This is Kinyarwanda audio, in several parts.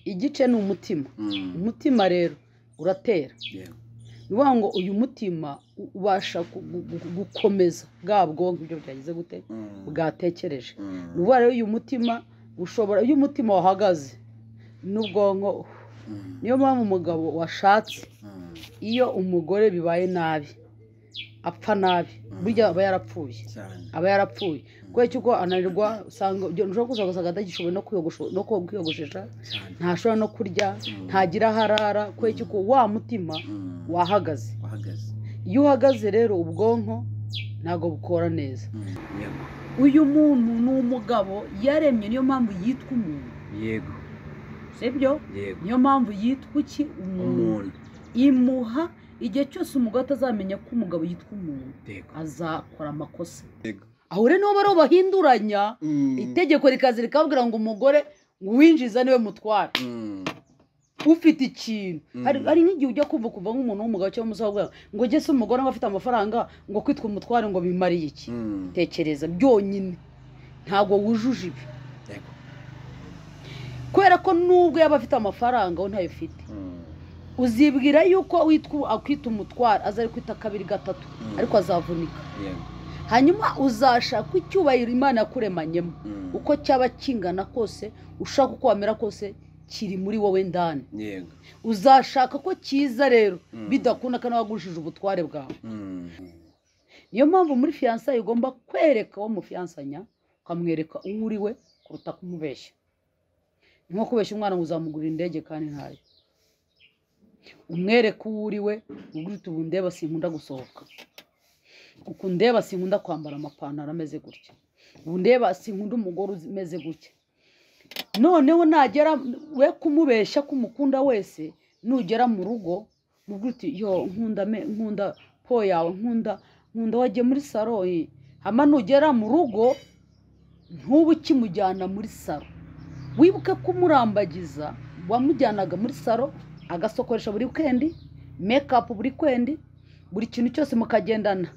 igice ni umutima umutima rero uratera ni ukuvuga ngo uyu mutima ubasha gukomeza bwa bwonko ibyo byagize gute bwatekereje ni ukuvuga rero uyu mutima ushobora iyo umutima wahagaze n'ubwonko niyo mpamvu umugabo washatse iyo umugore bibaye nabi apfa nabi burya aba yarapfuye aba yarapfuye kubera yuko ananirwa usanga ushobora kuza gusanga atagishoboye no kwiyogoshesha ntashobora no kurya ntagira aho arara kubera yuko wa mutima wahagaze iyo uhagaze rero ubwonko ntabwo bukora neza uyu muntu ni umugabo yaremye niyo mpamvu yitwa umuntu yego sibyo yego niyo mpamvu yitwa iki umuntu umuntu imuha igihe cyose umugore atazamenya ko umugabo yitwa umuntu yego azakora amakosa Yego. aho rero nibo bariho bahinduranya itegeko rikaza rikababwira ngo umugore winjiza niwe mutwara Mm. ufite ikintu Mm. hari hari nk'igihe ujya kumva kuva nk'umuntu w'umugabo cyangwa umusaza ngo ujye se umugore ngo afite amafaranga ngo kwitwa umutware ngo bimariye iki Mm. tekereza byonyine ntabwo wujuje ibi Yego. kubera ko nubwo yaba afite amafaranga we ntayo afite Mm. uzibwira yuko witwa akwita umutwaro aza ari kwita kabiri gatatu Mm. ariko azavunika Yego. hanyuma uzashaka icyubahiro imana yakuremanyemo Mm. uko cyaba kingana kose ushaka uko wamera kose kiri muri wowe ndani yego uzashaka ko kiza rero Mm. bidakunda kandi wagurishije ubutware bwawe Mm. niyo mpamvu muri fiyansaye ugomba kwereka uwo mufiyansanya ukamwereka uwo uri we kuruta kumubeshya ni nko kubeshya umwana ngo uzamugurira indege kandi ntayo umwereke uwo uri we ugurita ubu ndeba sinkunda gusohoka uku ndeba sinkunda kwambara amapantaro ameze gutya ubu ndeba sinkunda umugore umeze gutya noneho nagera we kumubeshya kumukunda wese nugera mu rugo mubwira uti yo nkunda me- nkunda po yawe nkunda nkunda wagiye muri saro eh." hama nugera mu rugo ntuba ukimujyana muri saro wibuke kumurambagiza wamujyanaga muri saro agasokoresha buri kendi mekapu buri kendi buri kintu cyose mukagendana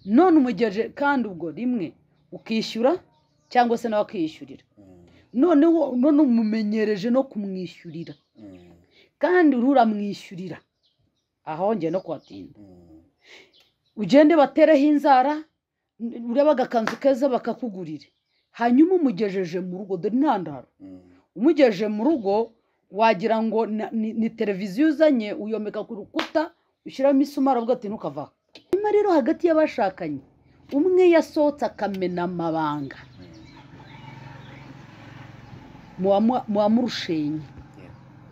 none umugeje kandi ubwo rimwe ukishyura cyangwa se nawe akishyurira Mm. noneho none umumenyereje no kumwishyurira Mm. kandi uriho uramwishyurira aho njye no kuhatinda Mm. ugende batereho inzara urebe agakanzu keza bakakugurire hanyuma umugejeje mu rugo dore intandaro Mm. umugejeje mu rugo wagira ngo na- ni ni televiziyo uzanye uyomeka ku rukuta ushyiramo isumari avuga ati ntukava aho." hanyuma rero hagati y'abashakanye umwe yasohotse akamena amabanga muwamu- muwamurushenye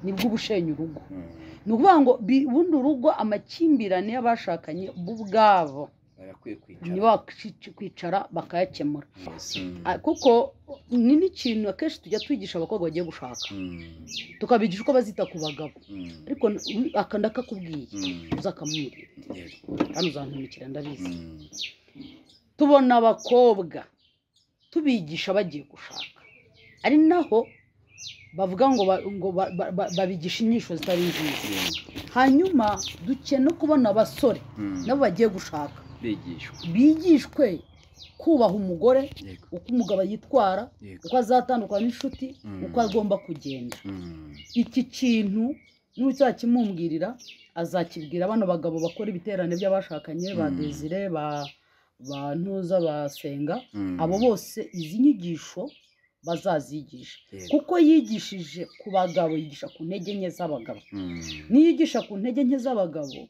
nibwo ubushenye urugo Mm. ni ukuvuga ngo bi- bundi urugo amakimbirane y'abashakanye bo ubwabo barakwiye nibo kwicara bakwic- kwicara bakayakemura Yes. Ah, kuko ni n'ikintu akenshi tujya twigisha abakobwa bagiye gushaka Mm. tukabigisha uko bazita ku bagabo Mm. ariko n- aka ndakakubwiye Mm. uzakamumbwira Yego. kandi uzantumikira ndabizi Mm. tubona abakobwa tubigisha bagiye gushaka ari naho bavuga ngo ba- ngo ba- ba- ba- babigisha inyisho zitari nziza Yego. hanyuma dukeneye no kubona abasore Mm. nabo bagiye gushaka bigishwa bigishwe kubaha umugore yego uko umugabo yitwara yego uko azatandukana n'inshuti Mm. uko agomba kugenda Mm. iki kintu n'uzakimumbwirira azakibwira bano bagabo bakora ibiterane by'abashakanye ba Mm. desire ba ba ntuza basenga Mm. abo bose izi nyigisho bazazigisha Yego. kuko yigishije ku bagabo yigisha ku ntege nke z'abagabo Mm. niyigisha ku ntege nke z'abagabo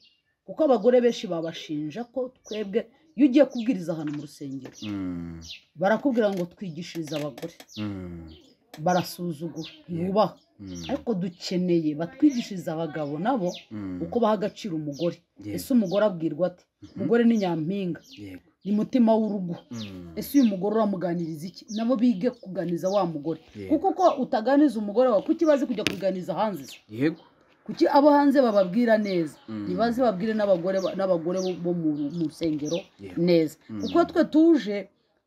kuko abagore benshi babashinja ko twebwe iyo ugiye kubwiriza ahantu mu rusengero Mm. barakubwira ngo twigishirize abagore Mm. barasuzugura Yeah. ntibubahwe Mm. ariko dukeneye batwigishirize abagabo nabo Mm. uko baha agaciro umugore ese Yego. umugore abwirwa ate Mhm. umugore ni nyampinga Yego. ni mutima w'urugo Mm. ese uyu mugore uramuganiriza iki nabo bige kuganiza wa mugore Yego. kuko ko utaganiza umugore wawe kuki bazi kujya kuganiza hanze se? yego kuki abo hanze bababwira neza Mm. ntibaze babwire n'abagore ba- n'abagore bo- bo mu mu rusengero Yego. neza Mm. kuko twe tuje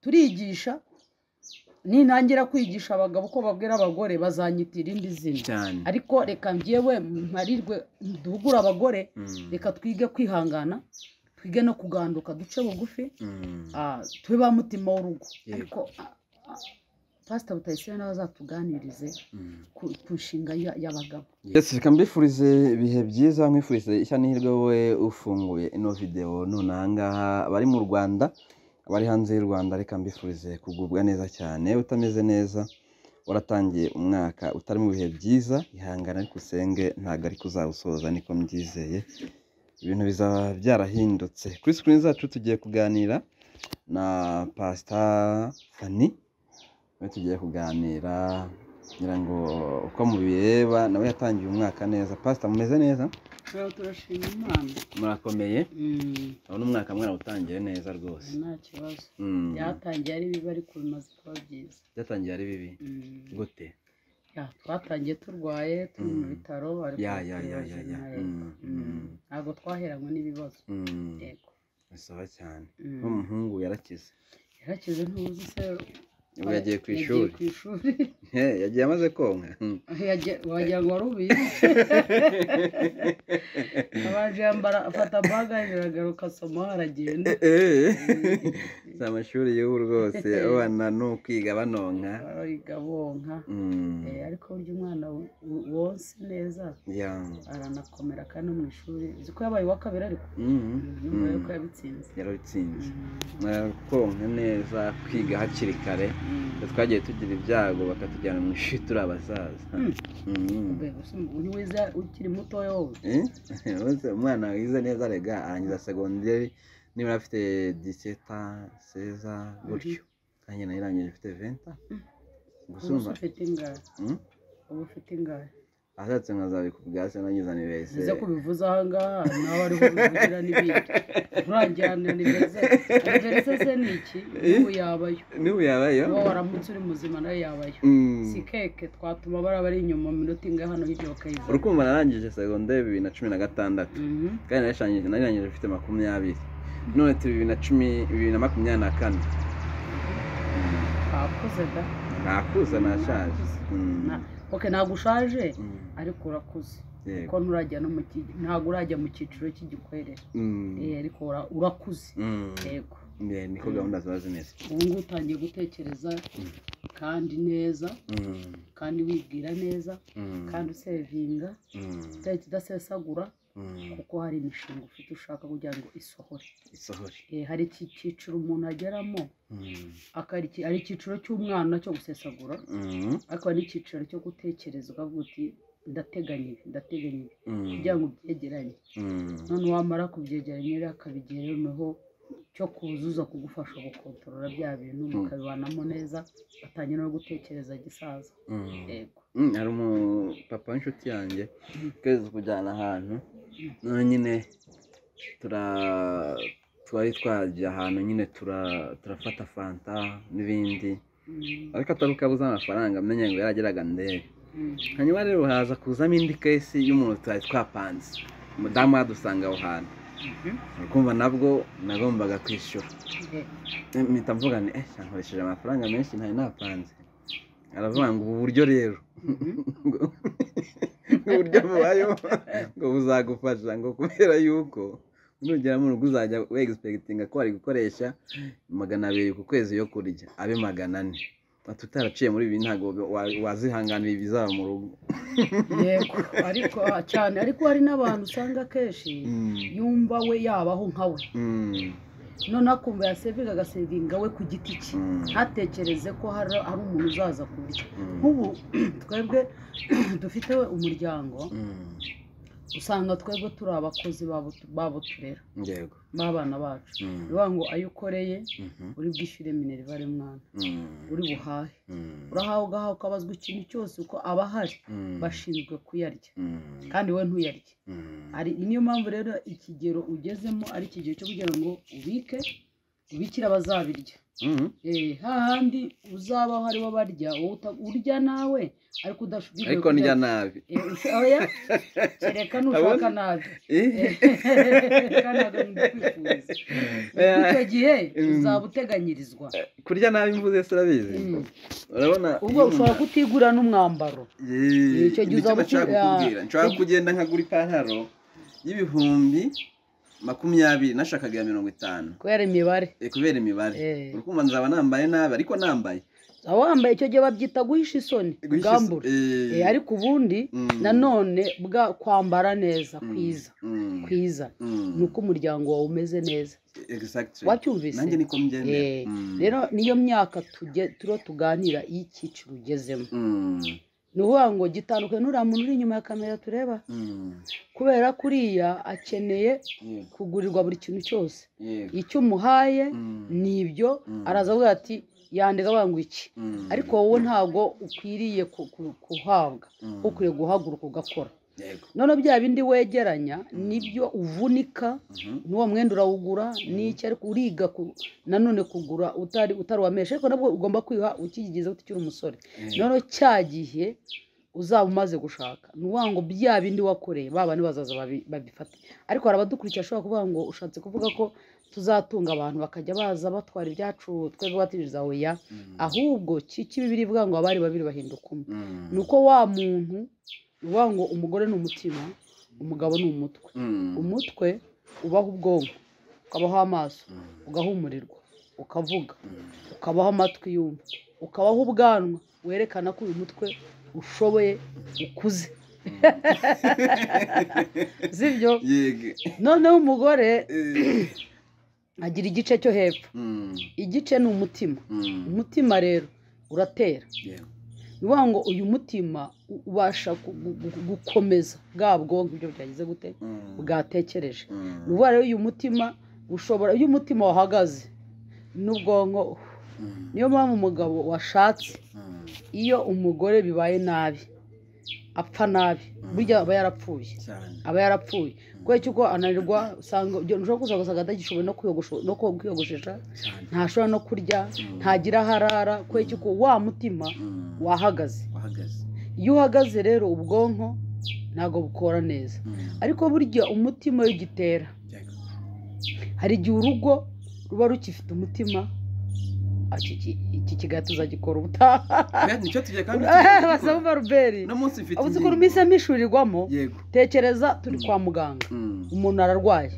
turigisha nintangira kwigisha abagabo uko babwira abagore bazanyita irindi zina cyane ariko reka njyewe mparirwe duhugure abagore Mm. reka twige kwihangana twige no kuganduka duce bugufi Mm. ah, tube ba mutima w'urugo Yego. ariko ah, ah, pasita butayisire nawe azatuganirize ku ku nshinga ya- y'abagabo ndetse reka mbifurize ibihe byiza mwifurize ishya n'ihirwe wowe ufunguye ino videwo none ahangaha abari mu rwanda abari hanze y'u rwanda reka mbifurize kugubwa neza cyane utameze neza waratangiye umwaka utari mu bihe byiza ihangane ariko usenge ntabwo ariko uzawusoza niko mbyizeye ibintu bizaba byarahindutse kuri sikirini zacu tugiye kuganira na pasita fani nawe tugiye kuganira ngira ngo uko mubireba nawe yatangiye umwaka neza pasita mumeze neza rero turashima imana murakomeye Mm, urabona umwaka mwarawutangiye neza rwose nta kibazo Mm. byatangiye ari bibi ariko bimaze kuba byiza byatangiye ari bibi Mm, gute ya, twatangiye turwaye turi mu Mm. bitaro ariko ya ya ya ya twibaze ya nawe. Mm, Mm, mm, ntabwo twaheranywe n'ibibazo mm. yego bisaba cyane Mm. n'umuhungu yarakize yarakize ntuzi se ubu yagiye ku ishuri yagiye ku ishuri He, yagiye amaze konka Mm. Yagiye- wagira ngo wari ubizi abanje yambara afata baga aragaruka asoma aragenda si amashuri y'ubu rwose abana ni ukwiga banonka bariga bonka Mm. Eh, ariko burya umwana w- w- wonse neza ya aranakomera kandi no mu ishuri uzi ko yabaye uwa kabiri ariko Mm. nyuma Mm. yuko yabitsinze yarabitsinze Mm. mwakonka neza kwiga hakiri kare Mm. twagiye tugira ibyago bakatujyana mu ishuri turi abasaza Mm. Mm. Mbe, gusa uri wiza ukiri mutoya wowe Eh? Bose umwana wize neza rega arangiza segonderi niba afite diseta seza gutyo nanjye nayo irangije mfite venta gusa ubu se urumva ufite ingara Mm? ubu ufite ingara ashatse nkazabikubwira se nangiza ni bese biza kubivuza ahangaha nawe ariho bivugira n'ibindi nturajyana ni beze beze se ni iki ubu yabayo niba yabayo uwo waramutse uri muzima nawe yabayo Mm. si keke twatuma bara bari inyuma mu minota inga hano hirya bakayizana urukumva narangije segonderi bibiri na cumi na gatandatu Mhm. kandi narishangije narirangije mfite makumyabiri none turi bibiri na cumi bibiri na makumyabiri na kane wakuze da ntakuza nashaje Mm. Na- ok ntabwo ushaje Mm. ariko urakuze Yego. kuko nturajya no mu ki- ntabwo urajya mu cyiciro cy'igikwerere Mm. Eh, ariko ura- urakuze Mm. yego Yeah, niko gahunda ziba zimeze ubu ngubu utangiye gutekereza kandi neza Mm. kandi wibwira neza Mm. kandi usevinga Mm. utari kidasesagura Mm. kuko hari imishinga ufite ushaka kugira ngo isohore isohore Eh, hari iki cyiciro umuntu ageramo Mm. akari iki- hari icyiciro cy'umwana cyo gusesagura Mm. ariko hari n'icyiciro cyo gutekereza ukavuga uti ndateganya ibi ndateganya ibi Mm. kugira ngo ubyegeranye Mm. none wamara kubyegeranya rero akabigira noneho cyo kuzuza kugufasha gukontorora bya bintu mukabibanamo neza batangira no gutekereza gisaza Mm. yego Mm, hari umupapa w'inshuti yanjye twese kujyana ahantu none nyine tura twari twagiye ahantu nyine tura- turafata fanta n'ibindi Mm, ariko atari uko abuze amafaranga amenye ngo yarageraga ndebe mm, hanyuma rero haza kuzamo indi kesi y'umuntu twari twapanze umudamu yadusanga aho hantu mhm, kumva nabwo nagombaga kwishyura eh, Eh, mpita mvuga nti eh nkoresheje amafaranga menshi ntayo napanze aravuga ngo ubu buryo rero mhm. ngo uburyo bubayeho ngo buzagufasha ngo kubera yuko nugera mu rugo uzajya wegisipegitinga ko wari gukoresha magana abiri ku kwezi yo kurya abe magana ane ati utaraciye muri ibi ntabwo wa- wazihanganira ibizaba mu rugo yego ariko ah, cyane ariko hari n'abantu usanga akenshi Mm, yumva we yabaho nka we mm, noneho akumva yasevinga agasevinga we ku giti cye mm, ntatekereze ko hari hari umuntu uzaza kurya mm, nk'ubu twebwe dufite umuryango mm, usanga twebwe turi abakozi babo babo turera yego b'abana bacu Mm, bivuga ngo ayo ukoreye mhm, uri bwishyure minerivare mwana mm, uri buhahe mm, urahawe ugahawe ukabazwa ikintu cyose uko aba ahari mm, bashinzwe kuyarya mm, kandi wowe ntuyarye mm. ari niyo mpamvu rero ikigero ugezemo ari ikigero cyo kugira ngo ubike ubikire abazabirya Mhm. Eh, hahandi uzaba hari wo barya wowe uta- urya nawe ariko udashobora ariko ndya nabi oya kereka nushaka nabi Eh, kandi ntabwo ndikwifuza icyo gihe uzaba uteganyirizwa kurya nabi mvuze sirabizi Mm. urabona ubwo ushobora kutigura n'umwambaro Yee, Icyo nicyo gihe uzaba nashaka uki- ah, kukubwira nshobora icyo- kugenda nkagura ipantaro y'ibihumbi makumyabiri nashakaga iya mirongo itanu kubera imibare Eh, kubera imibare Eh. uri kumva nzaba nambaye nabi ariko nambaye waba wambaye icyo gihe babyita guhisha isoni ubwambure ariko ubundi nanone bwa kwambara neza kwiza kwiza ni uko umuryango wawe umeze neza wacyumvise nanjye niko mbyemera rero niyo myaka turiho tuganira iyo icyiciro ugezemo ni ukuvuga ngo gitandukanye n'uriya muntu uri inyuma ya kamera tureba kubera kuriya akeneye kugurirwa buri kintu cyose icyo umuhaye ni ibyo araza avuga ati yandika bangwa iki ariko wowe ntabwo ukwiriye guhabwa ukwiye guhaguruka ugakora noneho bya bindi wegeranya nibyo uvunika n'uwo mwenda urawugura n'icyo ariko uriga nanone kugura utari utaruwamesha ariko nabwo ugomba kwiha ukigizeho ukiri umusore noneho cya gihe uzaba umaze gushaka ukuvuga ngo bya bindi wakoreye baba bazaza babifate ariko hari abadukurikira ashobora kuvuga ngo ushatse kuvuga ko tuzatunga abantu bakajya baza batwara ibyacu twebwe batiriza oya ahubwo kibibiri ivuga ngo abari babiri bahinduka umwe ni uko wa muntu uvuga ngo umugore ni umutima umugabo ni umutwe umutwe ubaho ubwonko ukabaho amaso ugahumurirwa ukavuga ukabaho amatwi yumva ukabaho ubwanwa werekana ko uyu mutwe ushoboye ukuze zibyo noneho umugore agira igice cyo hepfo igice ni umutima umutima rero uratera ni ukuvuga ngo uyu mutima ubasha gukomeza bwa bwonko ibyo byagize gute bwatekereje ni ukuvuga rero uyu mutima ushobora iyo umutima wahagaze n'ubwonko niyo mpamvu umugabo washatse iyo umugore bibaye nabi apfa nabi burya aba yarapfuye aba yarapfuye kubera ko ananirwa usanga ushobora kuza ugasanga atagishoboye no kwiyogoshesha ntashobora no kurya ntagira aho arara kubera ko wa mutima wahagaze iyo uhagaze rero ubwonko ntabwo bukora neza ariko burya umutima iyo ugitera hari igihe urugo ruba rukifite umutima iki kigatuza gikora ubutaha basaba ruberi ubu ukuntu iminsi amishurirwamo tekereza turi kwa muganga umuntu ararwaye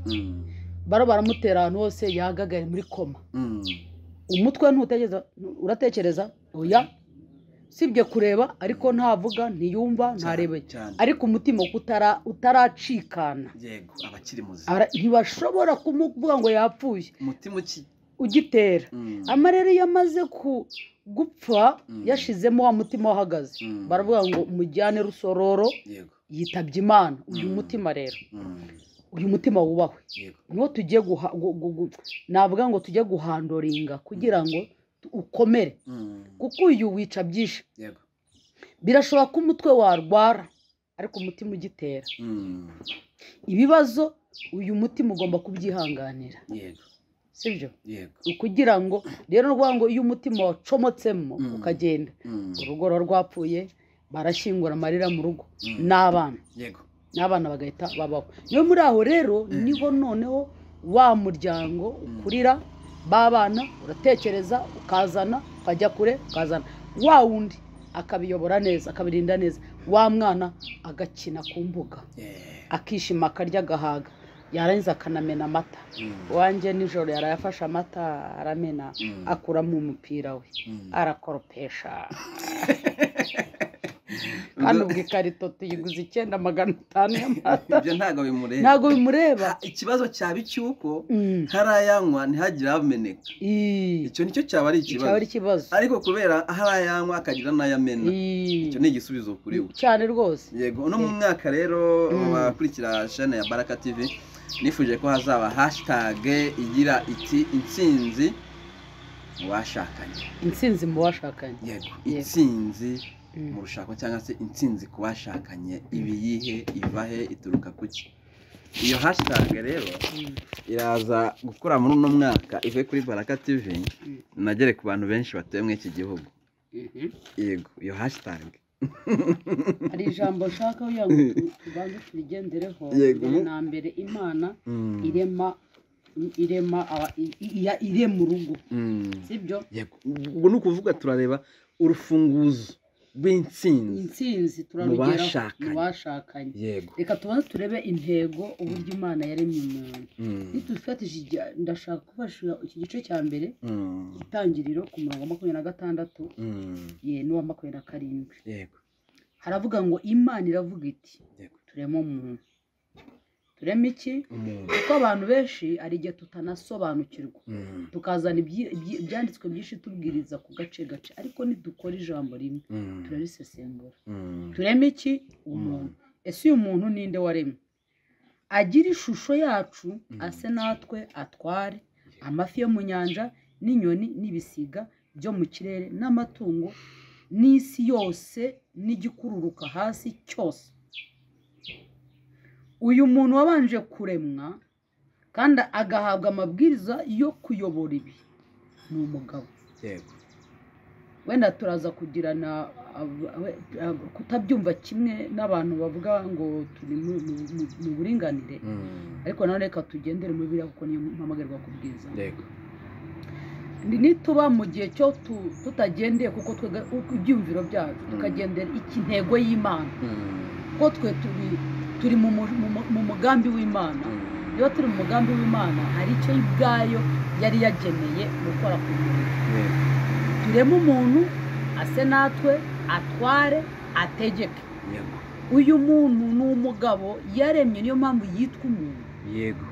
baro baramutera ahantu hose yagagaye muri koma umutwe ntutekereza uratekereza oya sibye kureba ariko ntavuga ntiyumva ntarebe ariko umutima utaracikana ntibashobora kumuvuga ngo yapfuye ugitera amarere iyo amaze gupfa yashizemo wa mutima wahagaze baravuga ngo mujyane rusororo yitabye imana uyu mutima rero uyu mutima wubahwe niwo tugiye navuga ngo tujye guhandoringa kugira ngo ukomere kuko uyu wica byinshi birashoboka ko umutwe warwara ariko umutima ugitera ibibazo uyu mutima ugomba kubyihanganira sibyo kugira ngo rero ni ukuvuga ngo iyo umutima wacomotsemo ukagenda urugo ruba rwapfuye barashyingura amarira mu rugo n'abana n'abana bagahita babaho niyo muri aho rero niho noneho wa muryango ukurira b'abana uratekereza ukazana ukajya kure ukazana wa wundi akabiyobora neza akabirinda neza wa mwana agakina ku mbuga akishima akarya agahaga yarangiza akanamena amata wanjye nijoro yarayafashe amata aramena akuramo umupira we arakoropesha kandi ubwo ikarito tuyiguze icyenda magana atanu y'amata ibyo ntabwo bimureba ikibazo cyaba icy'uko harayanywa ntihagire ameneka icyo nicyo cyaba ari ikibazo ariko kubera harayanywa akagira n'ayamena icyo ni igisubizo kuri we cyane rwose yego uno mu mwaka rero bakurikira shene ya baraka tivi nifuje ko hazaba hashitage igira iti insinzi mu bashakanye insinzi mu bashakanye yego insinzi mu rushako cyangwa se insinzi ku bashakanye ibiyihe ivahe ituruka ku ki iyo hashitage rero iraza gukora muri uno mwaka ive kuri baraka tivi inagere ku bantu benshi batuye muri iki gihugu yego iyo hashitage hari ijambo nshaka kugira ngo tubanze turigendereho na mbere imana irema irema irema urugo sibyo ubwo ni ukuvuga turareba urufunguzo rw'intsinzi intsinzi turarugeraho bashakanye. mu bashakanye yego reka tubanze turebe intego uburyo imana yaremye umuntu Mm. nitufatije ijya- ndashaka kubasha iki gice cya mbere Mm. itangiriro ku murongo wa makumyabiri na gatandatu Mm. ye n'uwa makumyabiri na karindwi yego haravuga ngo imana iravuga iti yego turema umuntu turema iki umuntu kuko abantu benshi hari igihe tutanasobanukirwa Mm. tukazana ibyi- ibyi- ibyanditswe byinshi tubwiriza ku gace gace ariko ntidukora ijambo rimwe Mm. turarisesengura Mm. tureme iki umuntu ese uyu muntu ninde waremwe agira ishusho yacu ase natwe atware amafi yo mu nyanja n'inyoni n'ibisiga byo mu kirere n'amatungo n'isi yose n'igikururuka hasi cyose uyu muntu wabanje kuremwa kandi agahabwa amabwiriza yo kuyobora ibi ni umugabo yego wenda turaza kugirana ab- we- ab- kutabyumva kimwe n'abantu bavuga ngo turi mu mu- mu- mu buringanire Mm. ariko nanone reka tugendere mu biriya kuko niyo mpamagarwa kubwiza yego Ni- nituba mu gihe cyo tu- tutagendeye kuko twega ku byiyumviro byacu tukagendera iki ntego y'imana Mm. kuko twe turi turi mu mu- mu- mu- mu mugambi w'imana Mm. niba turi mu mugambi w'imana hari icyo ubwayo yari yageneye gukora ku muntu yego tureme umuntu ase natwe atware ategeke yego uyu muntu ni umugabo yaremye niyo mpamvu yitwa umuntu yego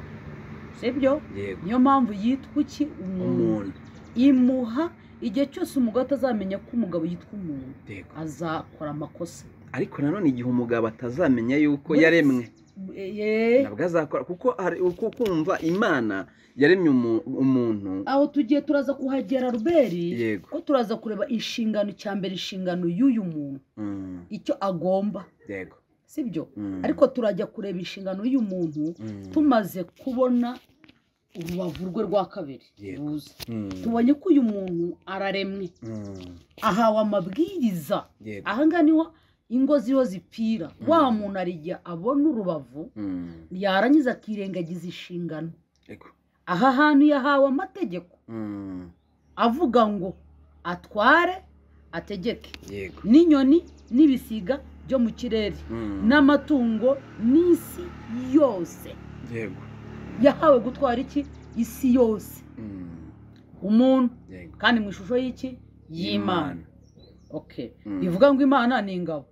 sibyo yego niyo mpamvu yitwa iki umuntu umuntu imuha igihe cyose umugabo atazamenya ko umugabo yitwa umuntu yego azakora amakosa ariko nanone igihe umugabo atazamenya yuko Muri- yaremwe Ye- nabwo azakora kuko hari uko kumva imana yaremye umu- umuntu aho tugiye turaza kuhagera ruberi yego ko turaza kureba inshingano cya mbere inshingano y'uyu muntu Mm. icyo agomba yego sibyo Mm. ariko turajya kureba inshingano y'uyu muntu Mm. tumaze kubona urubavu rwe rwa kabiri Yego. ruza Mm. tubonye ko uyu muntu araremwe Mm. ahawe amabwiriza yego ahangaha niho ingo ziriho zipfira wa muntu ari igihe abona urubavu Mm. yarangiza akirengagiza inshingano yego aha hantu yahawe amategeko Mm. avuga ngo atware ategeke yego n'inyoni n'ibisiga byo mu kirere Mm. n'amatungo n'isi yose yego yahawe gutwara iki isi yose Mm. umuntu yego kandi mu ishusho y'iki y'imana okay Mm. bivuga ngo imana ni ingabo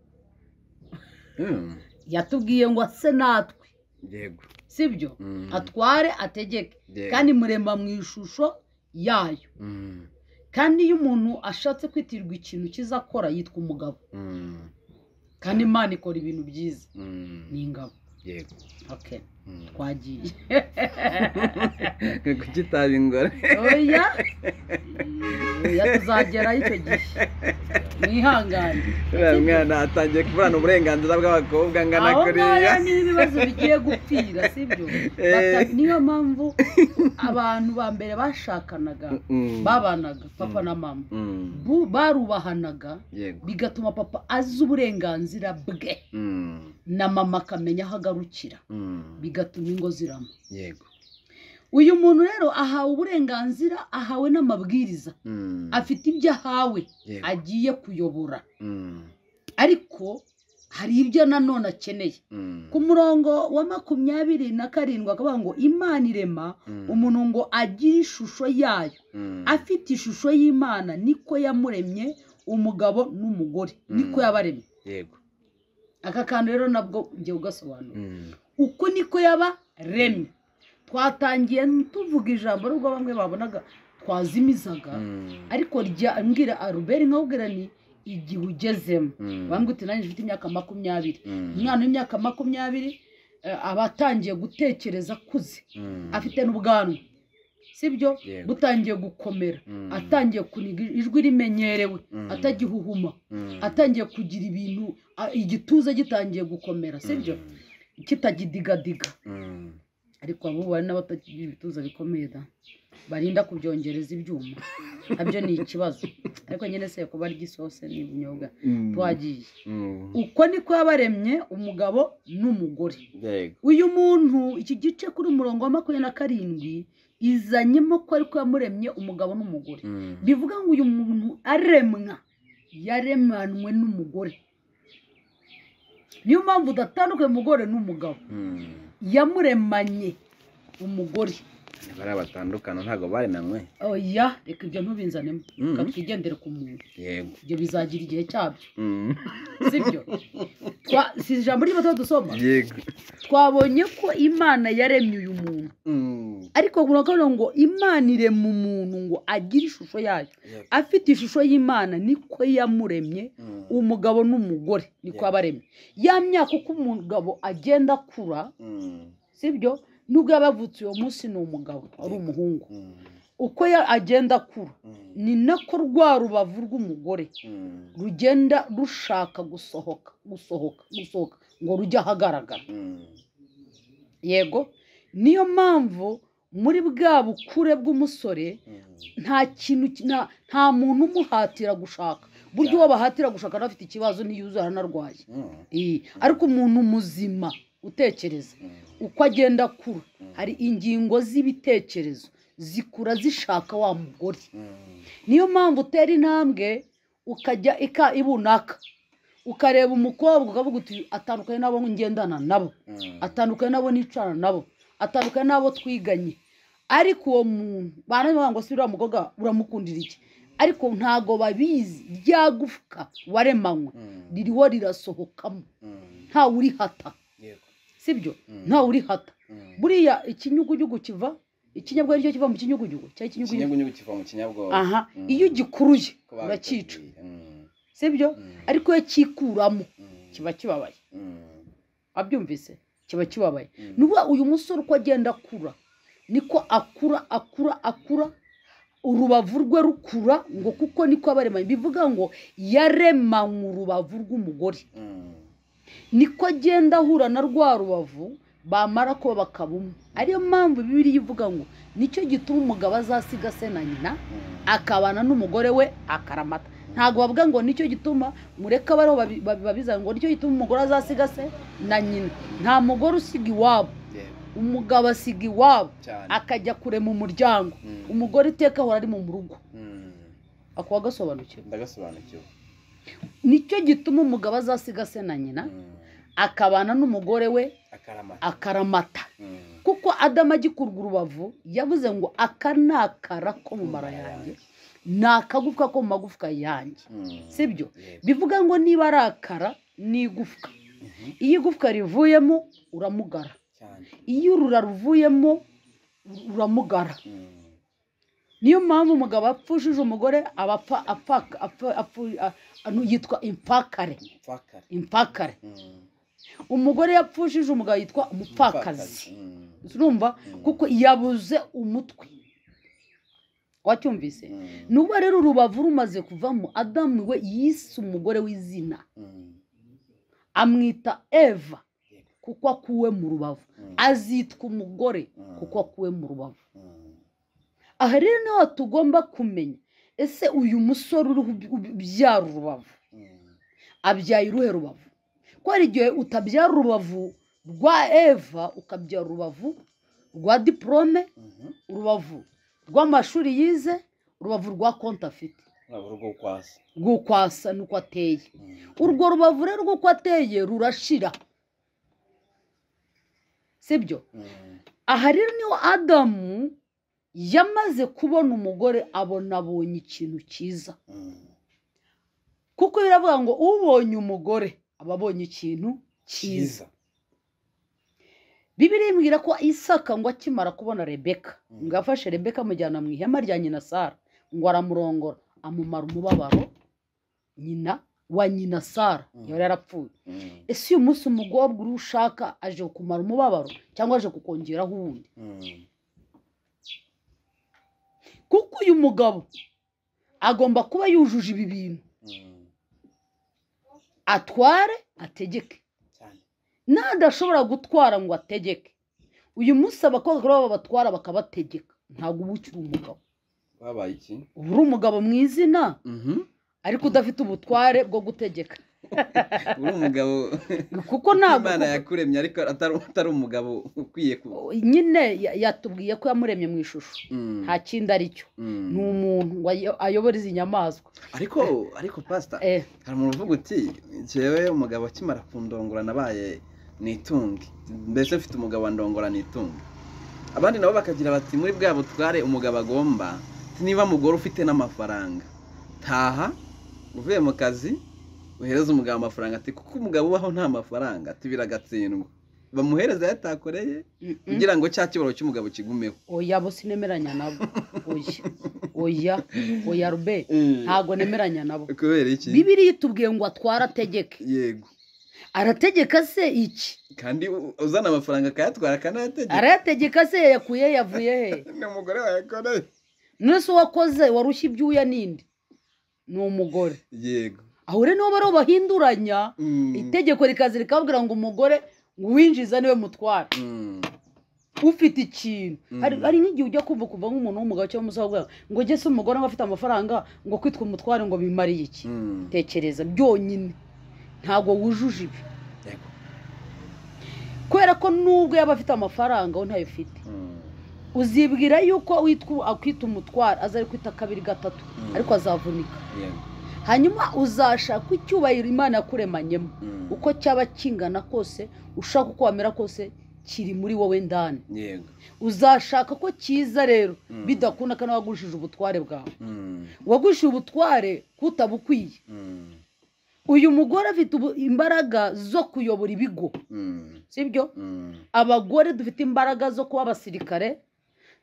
Mm. yatubwiye ngo ase natwe yego sibyo Mm. atware ategeke Yego. kandi murema mu ishusho yayo Mm. kandi iyo umuntu ashatse kwitirirwa ikintu cyiza akora yitwa umugabo Mm. kandi imana ikora ibintu byiza Mm. ni ingabo yego okay Mm. twagiye kuki itabi ingore oya oya tuzagerayo icyo gihe mwihangane uriya mwana atangiye kuburana uburenganzira bw'abakobwa angana aho kuriya ngaho niho ibibazo bigiye gupfira sibyo Eh. Bata- niyo mpamvu abantu ba mbere bashakanaga Mm. babanaga papa Mm. na mama Mm. Bu- barubahanaga yego bigatuma papa azi uburenganzira bwe Mm. na mama akamenya aho agarukira Mm. bigatuma ingo zirama yego uyu muntu rero ahawe uburenganzira ahawe n'amabwiriza Mm. afite ibyo ahawe yego agiye kuyobora Mm. ariko hari ibyo nanone akeneye Mm. ku murongo wa makumyabiri na karindwi akavuga ngo imana irema Mm. umuntu ngo agire ishusho yayo Mm. afite ishusho y'imana niko yamuremye umugabo n'umugore niko Mm. yabaremye yego aka kantu rero nabwo ngiye ugasobanura Mm. uku niko yabaremye twatangiye tuvuga ijambo nubwo bamwe babonaga twazimizaga Mm. ariko rya mbwira aruberi nkabwira ni igihe ugezemo Mm. bambwira uti nanjye mfite imyaka makumyabiri Mm. umwana w'imyaka makumyabiri eh, aba atangiye gutekereza akuze Mm. afite n'ubwanwa sibyo Yego. butangiye gukomera Mm. atangiye kuniga ijwi rimenyerewe Mm. atagihuhuma Mm. atangiye kugira ibintu a- igituza gitangiye gukomera sibyo kitagidigadiga Mm. ariko abo bari n'abatagira ibituza bikomeye da barinda kubyongereza ibyuma nabyo ni ikibazo ariko nyine se kuba arya isose n'ibinyobwa Mm. twagiye Mm. uko niko yabaremye umugabo n'umugore yego uyu muntu iki gice kuri umurongo wa makumyabiri na karindwi izanyemo ko ariko yamuremye umugabo n'umugore Mm. bivuga ngo uyu muntu aremwa yaremanwe n'umugore niyo mpamvu udatandukanye umugore n'umugabo yamuremanye umugore bariya batandukana ntabwo barenanywe oya reka ibyo ntubinzanemo Mhm. reka twigendere ku muntu yego ibyo bizagira igihe cyabyo Mm. sibyo Twa- si ijambo ry'ibyo dusoma yego twabonye ko imana yaremye uyu muntu Mm. ariko urabona ngo imana irema umuntu ngo agire ishusho yayo Yego. afite ishusho y'imana niko yamuremye Mm. umugabo n'umugore niko Yeah. yabaremye ya myaka uko umugabo agenda akura Mm. sibyo nubwo yaba yavutse uwo munsi ni umugabo ari Yeah. umuhungu Mm. uko ya- agenda akura Mm. ni nako rwa rubavu rw'umugore Mm. rugenda rushaka gusohoka gusohoka gusohoka ngo rujye ahagaragara Mm. yego niyo mpamvu muri bwa bukure bw'umusore Mm. nta kintu ki- nta- nta muntu umuhatira gushaka buryo uwo bahatira gushaka nawe afite ikibazo ntiyuzuye aranarwaye Mm. Eh, ariko umuntu muzima utekereza Mm. uko agenda akura Mm. hari ingingo z'ibitekerezo zikura zishaka wa mugore Mm. niyo mpamvu utera intambwe ukajya ika ibunaka ukareba umukobwa ukavuga uti atandukanye n'abo ngendana nabo Mm. atandukanye n'abo nicana nabo atandukanye n'abo twiganye ariko uwo muntu baravuga ngo si uriya mukobwa uramukundira iki ariko ntago babizi rya gufwa waremanywe Mm. ririho rirasohokamo Mm. ntawe urihata Yego. sibyo Mm. ntawe urihata Mm. buriya ikinyugunyugu kiva ikinyabwenge cyo kiva mu kinyugunyugu cyangwa ikinyugunyugu ikinyugunyugu kiva mu kinyabwoba aha Mm. iyo ugikuruye Ko uracyica babiteguye. Mm. sibyo Mm. ariko iyo cyikuramo Mm. kiba kibabaye Mm. abyumvise kiba kibabaye Mm. nuba uyu musore uko agenda akura niko akura akura akura urubavu rwe rukura ngo kuko niko abaremanye bivuga ngo yaremanywe urubavu rw'umugore Mm. niko agenda ahura na rwa rubavu bamara kuba bakaba umwe ariyo mpamvu bibiri ivuga ngo nicyo gituma umugabo azasiga se na nyina Mm. akabana n'umugore we akaramata ntabwo bavuga ngo nicyo gituma mureke abariho babi- babi- babizana ngo nicyo gituma umugore azasiga se na nyina nta mugore usiga iwabo Yego. umugabo asiga iwabo cyane akajya kure mu muryango Mm. umugore iteka ahora ari mu rugo Mm. akuba agasobanukiwe ndagasobanukiwe nicyo gituma umugabo azasiga se na nyina Mm. akabana n'umugore we akaramata akaramata Mm. kuko adamu agikurwa urubavu yavuze ngo aka ni akara ko mu mara yanjye ni akagufwa ko mu magufwa yanjye Mm. sibyo Yego. bivuga ngo niba ari akara ni igufwa Mhm. iyo igufwa rivuyemo uramugara cyane iyo urura ruvuyemo uramugara Mm. niyo mpamvu umugabo apfushije umugore aba apfa- apfa- apfa- apfu- a- anu- yitwa impakare umupfakara impakare Mm. umugore yapfushije umugabo yitwa umupfakazi Mm. urumva Mm. kuko yabuze umutwe wacyumvise Mm. nuba rero urubavu rumaze kuvamo adamu we yise umugore w'izina Mm. amwita eva kuko akuwe mu rubavu Mm. azitwa umugore Mm. kuko akuwe mu rubavu Mm. aha rero niho tugomba kumenya ese uyu musore uriho uby- ubyara urubavu Mm. abyaye uruhe rubavu ko hari igihe utabyara urubavu rwa eva ukabyara urubavu rwa diporome Mhm. urubavu rw'amashuri yize urubavu rwa konti afite uraba urugo kwasa rw'uko asa n'uko ateye Mm. urwo rubavu rero rw'uko ateye rurashira sibyo Mm. aha rero niho adamu yamaze kubona umugore abona abonye ikintu cyiza Mm. kuko biravuga ngo ubonye umugore aba abonye ikintu cyiza cyiza bibiri imbwira ko isaka ngo akimara kubona rebeka Mm. ngo afashe rebeka amujyana mu ihema rya nyina sara ngo aramurongora amumara umubabaro nyina wa nyina sara Mm. yari yarapfuye Mm. ese uyu munsi umugorwa uri ushaka aje kumara umubabaro cyangwa aje kukongeraho uwundi Mm. kuko uyu mugabo agomba kuba yujuje ibi bintu Mm. atware ategeke cyane n'adashobora gutwara ngo ategeke uyu munsi abakobwa rero baba batwara bakabategeka ntabwo uba ukiri umugabo babaye iki uba uri umugabo mu izina Mhm. ariko udafite ubutware bwo gutegeka uri umugabo kuko ntabwo imana yakuremye ariko atari atari umugabo ukwiye ku nyine ya- yatubwiye ko yamuremye mu ishusho Mm, nta kindi ari cyo mm. ni umuntu ngo ayo- ayobore izi nyamaswa ariko ariko pasita Eh, hari umuntu uvuga uti njyewe umugabo akimara kundongora nabaye nitunge mbese mfite umugabo wandongora nitunge abandi nabo bakagira bati muri bwa butware umugabo agomba niba mugore ufite n'amafaranga taha uvuye mu kazi uhereza umugabo amafaranga ati kuko umugabo ubaho nta mafaranga ati biragatsindwa bamuhereza ayo atakoreye mm, mm. kugira ngo cya kibaro cy'umugabo kigumeho oya bo sinemeranya nabo oya oya oya rube ntabwo nemeranya nabo kubera iki bibiriya itubwiye ngo twarategeke yego arategeka se iki kandi u- uzana amafaranga akayatwara akanayategeka arayategeka se yayakuye he, yavuye he ni umugore wayakoreye none se uwakoze warushya ibyuya n'indi ni umugore yego aho rero nibo bariho bahinduranya Mm. itegeko rikaza rikabwira ngo umugore uwinjiza niwe mutwara Mm. ufite ikintu Mm. hari hari nk'igihe ujya kumva kuva nk'umuntu w'umugabo cyangwa umusore avuga ngo jye se umugore aba afite amafaranga ngo kwitwa umutware ngo bimariye iki Mm. tekereza byonyine ntabwo wujuje ibi Yego. kubera ko nubwo yaba afite amafaranga we ntayo ufite Mm. uzibwira yuko witwa akwita umutwara azari kwita kabiri gatatu Mm. ariko azavunika Yego. hanyuma uzashaka icyubahiro imana yakuremanyemo Mm. uko cyaba kingana kose ushaka uko wamera kose kiri muri wowe ndani yego uzashaka ko cyiza rero Mm. bidakunda kandi wagurishije ubutware bwawe Mm. wagurishije ubutware kutabukwiye Mm. uyu mugore afite ubu- imbaraga zo kuyobora ibigo Mm. sibyo Mm. abagore dufite imbaraga zo kuba abasirikare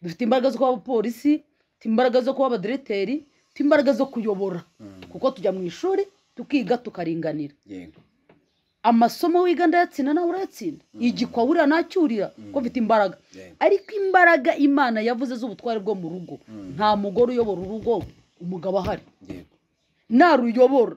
dufite imbaraga zo kuba abapolisi dufite imbaraga zo kuba abadereteri dufite imbaraga zo kuyobora Mm. kuko tujya mu ishuri tukiga tukaringanira yego amasomo wiga ndayatsinda nawe urayatsinda Mm. igikwa wurira nacyurira Mm. ko mfite imbaraga yego ariko imbaraga imana yavuze z'ubutware bwo mu rugo Mm. nta mugore uyobora urugo umugabo ahari yego naruyobora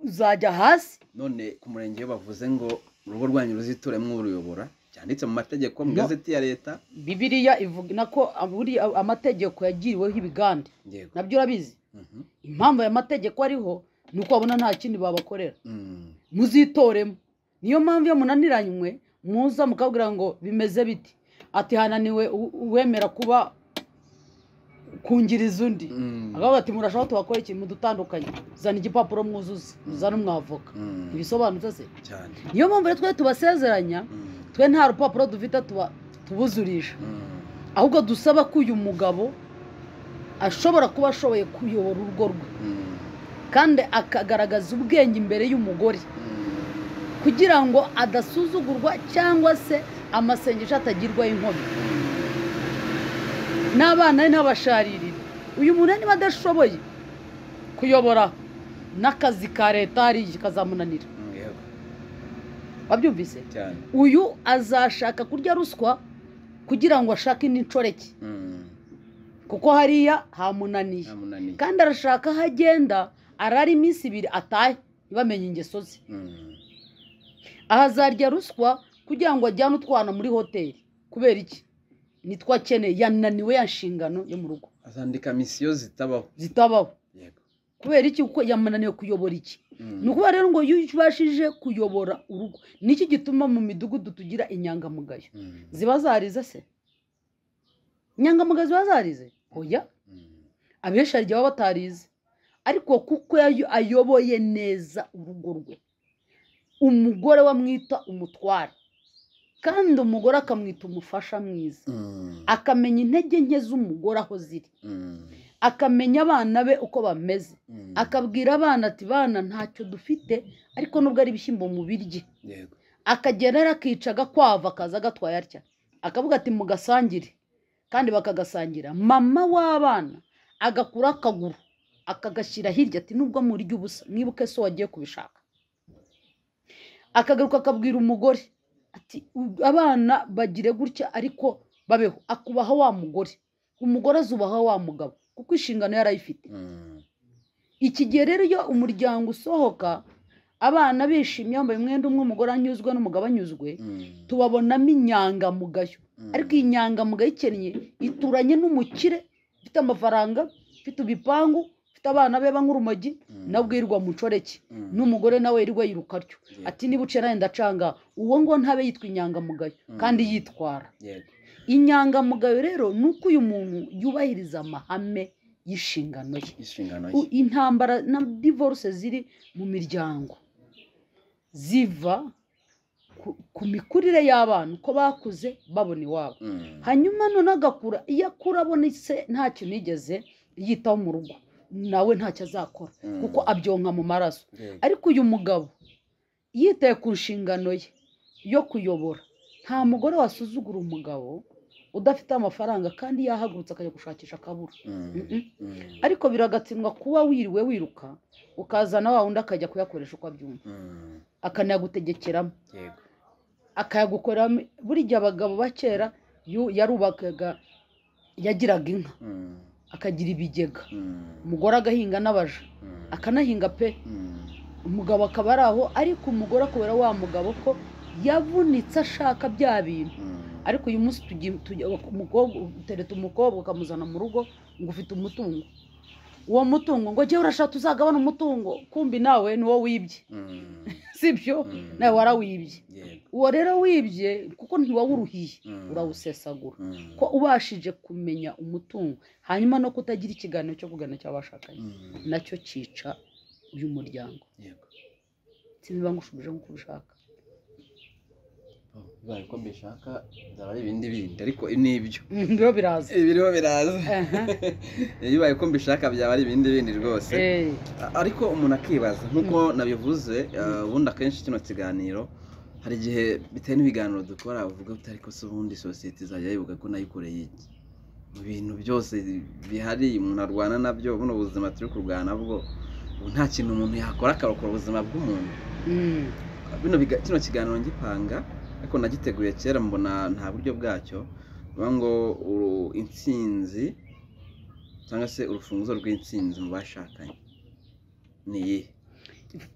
uzajya hasi none ku murenge iyo bavuze ngo urugo rwanyu ruzituremo uruyobora byanditse mu mategeko mu No. gazeti ya leta bibiriya ivuga ko buriya amategeko yagiriweho ibigande yego nabyo urabizi Mhm. impamvu aya mategeko ariho ni uko babona nta kindi babakorera Mm. muzitoremo niyo mpamvu iyo munaniranywe muza mukabwira ngo bimeze biti ati hananiwe u- uwemera kuba kungiriza undi Mm. akavuga ati murashaka tubakore ikintu mudutandukanye zana igipapuro mwuzuze uzane umwavoka Mm. ntibisobanutse se cyane niyo mpamvu rero twe tubasezeranya Mm. twe nta rupapuro dufite tuba tubuzurisha Mm. ahubwo dusaba ko uyu mugabo ashobora kuba ashoboye kuyobora urugo rwe Mm. kandi akagaragaza ubwenge imbere y'umugore Mm. kugira ngo adasuzugurwa cyangwa se amasengesho atagirwaho inkomyi n'abana be ntabasharirire uyu muntu niba adashoboye kuyobora n'akazi ka leta hariya kazamunanira Mm, yego wabyumvise cyane uyu azashaka kurya ruswa kugira ngo ashake indi nshoreke Mm. kuko hariya hamunaniye ntamunaniye kandi arashaka aho agenda arara iminsi ibiri atahe ntibamenye ingeso ze Mm. aha azarya ruswa kugira ngo ajyane utwana muri hoteli kubera iki nitwo akeneye yananiwe ya nshingano yo mu rugo azandika misiyo zitabaho zitabaho yego kubera iki kuko yamunaniwe kuyobora iki ni ukuba rero ngo iyo ubashije kuyobora urugo niki gituma mu midugudu tugira inyangamugayo ziba zarize se inyangamugayo ziba zarize oya abenshi hari igihe baba batarize ariko kuko yayo- ayoboye neza urugo rwe umugore we amwita umutware kandi umugore akamwita umufasha mwiza akamenya intege nke z'umugore aho ziri akamenya abana be uko bameze akabwira abana ati bana ntacyo dufite ariko nubwo ari ibishyimbo mubirye yego akagera rero akica agakwava akaza agatwaye atya akavuga ati mugasangire kandi bakagasangira mama w'abana agakura akaguru akagashyira hirya ati nubwo murya ubusa mwibuke so wagiye kubishaka akagaruka akabwira umugore ati "U- abana bagire gutya ariko babeho akubaha wa mugore umugore azubaha wa mugabo kuko inshingano yari ayifite iki gihe rero iyo umuryango usohoka abana bishimye yambaye umwenda umwe umugore anyuzwe n'umugabo anyuzwe tubabonamo inyangamugayo ariko iyi nyangamugayo ikennye ituranye n'umukire ufite amafaranga ufite ibipangu ufite ufite abana be nk'urumogi nabwo yirirwa mu ncoreke n'umugore nawe yirirwa yiruka atyo ati niba uciye nanjye ndacanga uwo ngo ntabe yitwa inyangamugayo kandi yitwara inyangamugayo rero ni uko uyu muntu yubahiriza amahame y'inshingano ye inshingano ye intambara na divorce ziri mu miryango ziva ku- ku mikurire y'abana uko bakuze babona iwabo Mm. hanyuma none agakura iyo akura abona se nta kintu yigeze yitaho mu rugo nawe ntacyo azakora Mm. kuko abyonka mu maraso Yego. ariko uyu mugabo yitaye ku nshingano ye yo kuyobora nta mugore wasuzugura umugabo udafite amafaranga kandi yahagurutse akajya gushakisha akabura Mm. Mm-mm. Mm. ariko biragatsindwa kuba wiriwe wiruka ukazana wa wundi akajya kuyakoresha uko abyumva Mm. akanagutegekeramo Yego. akayagukoreramo buri gihe abagabo ba kera yu- yarubakaga yagiraga inka Mm. akagira ibigega Mm. umugore agahinga n'abaja Mm. akanahinga pe Mm. umugabo akaba ari aho ariko umugore kubera wa mugabo ko yavunitse ashaka bya bintu Mm. ariko uyu munsi tugi- tugi- umukobwa utereta umukobwa ukamuzana mu rugo ngo ufite umutungo uwo mutungo ngo jyewe urashaka uzagabana umutungo kumbi nawe ni wowe wibye Mm. sibyo Mm. nawe warawibye Yego. uwo rero wibye kuko ntiwawuruhiye Mm. urawusesagura Mm. ko ubashije kumenya umutungo hanyuma no kutagira ikiganiro cyo kuganira cy'abashakanye Mm. nacyo cyica uyu muryango Yego. sinzi bangushubije nk'uko ubishaka Oh, bibaye uko mbishaka byaba ari ibindi bindi ariko ni ibyo rero biraza ibiriho biraza Aha. bibaye uko mbishaka byaba ari ibindi bindi rwose Eh, A- ariko umuntu akibaza nk'uko nabivuze uh, ubundi akenshi kino kiganiro hari igihe bitewe n'ibiganiro dukora uvuga uti ariko se ubundi sosiyete izajya yibuka ko nayikoreye iki mu bintu byose bihari umuntu arwana nabyo buno buzima turi kurwana bwo ubu nta kintu umuntu yakora akarokora ubuzima bw'umuntu mm, bino biga- kino kiganiro ngipanga ariko nagiteguye kera mbona nta buryo bwacyo bivuga ngo uru- intsinzi cyangwa se urufunguzo rw'intsinzi mu bashakanye ni iyihe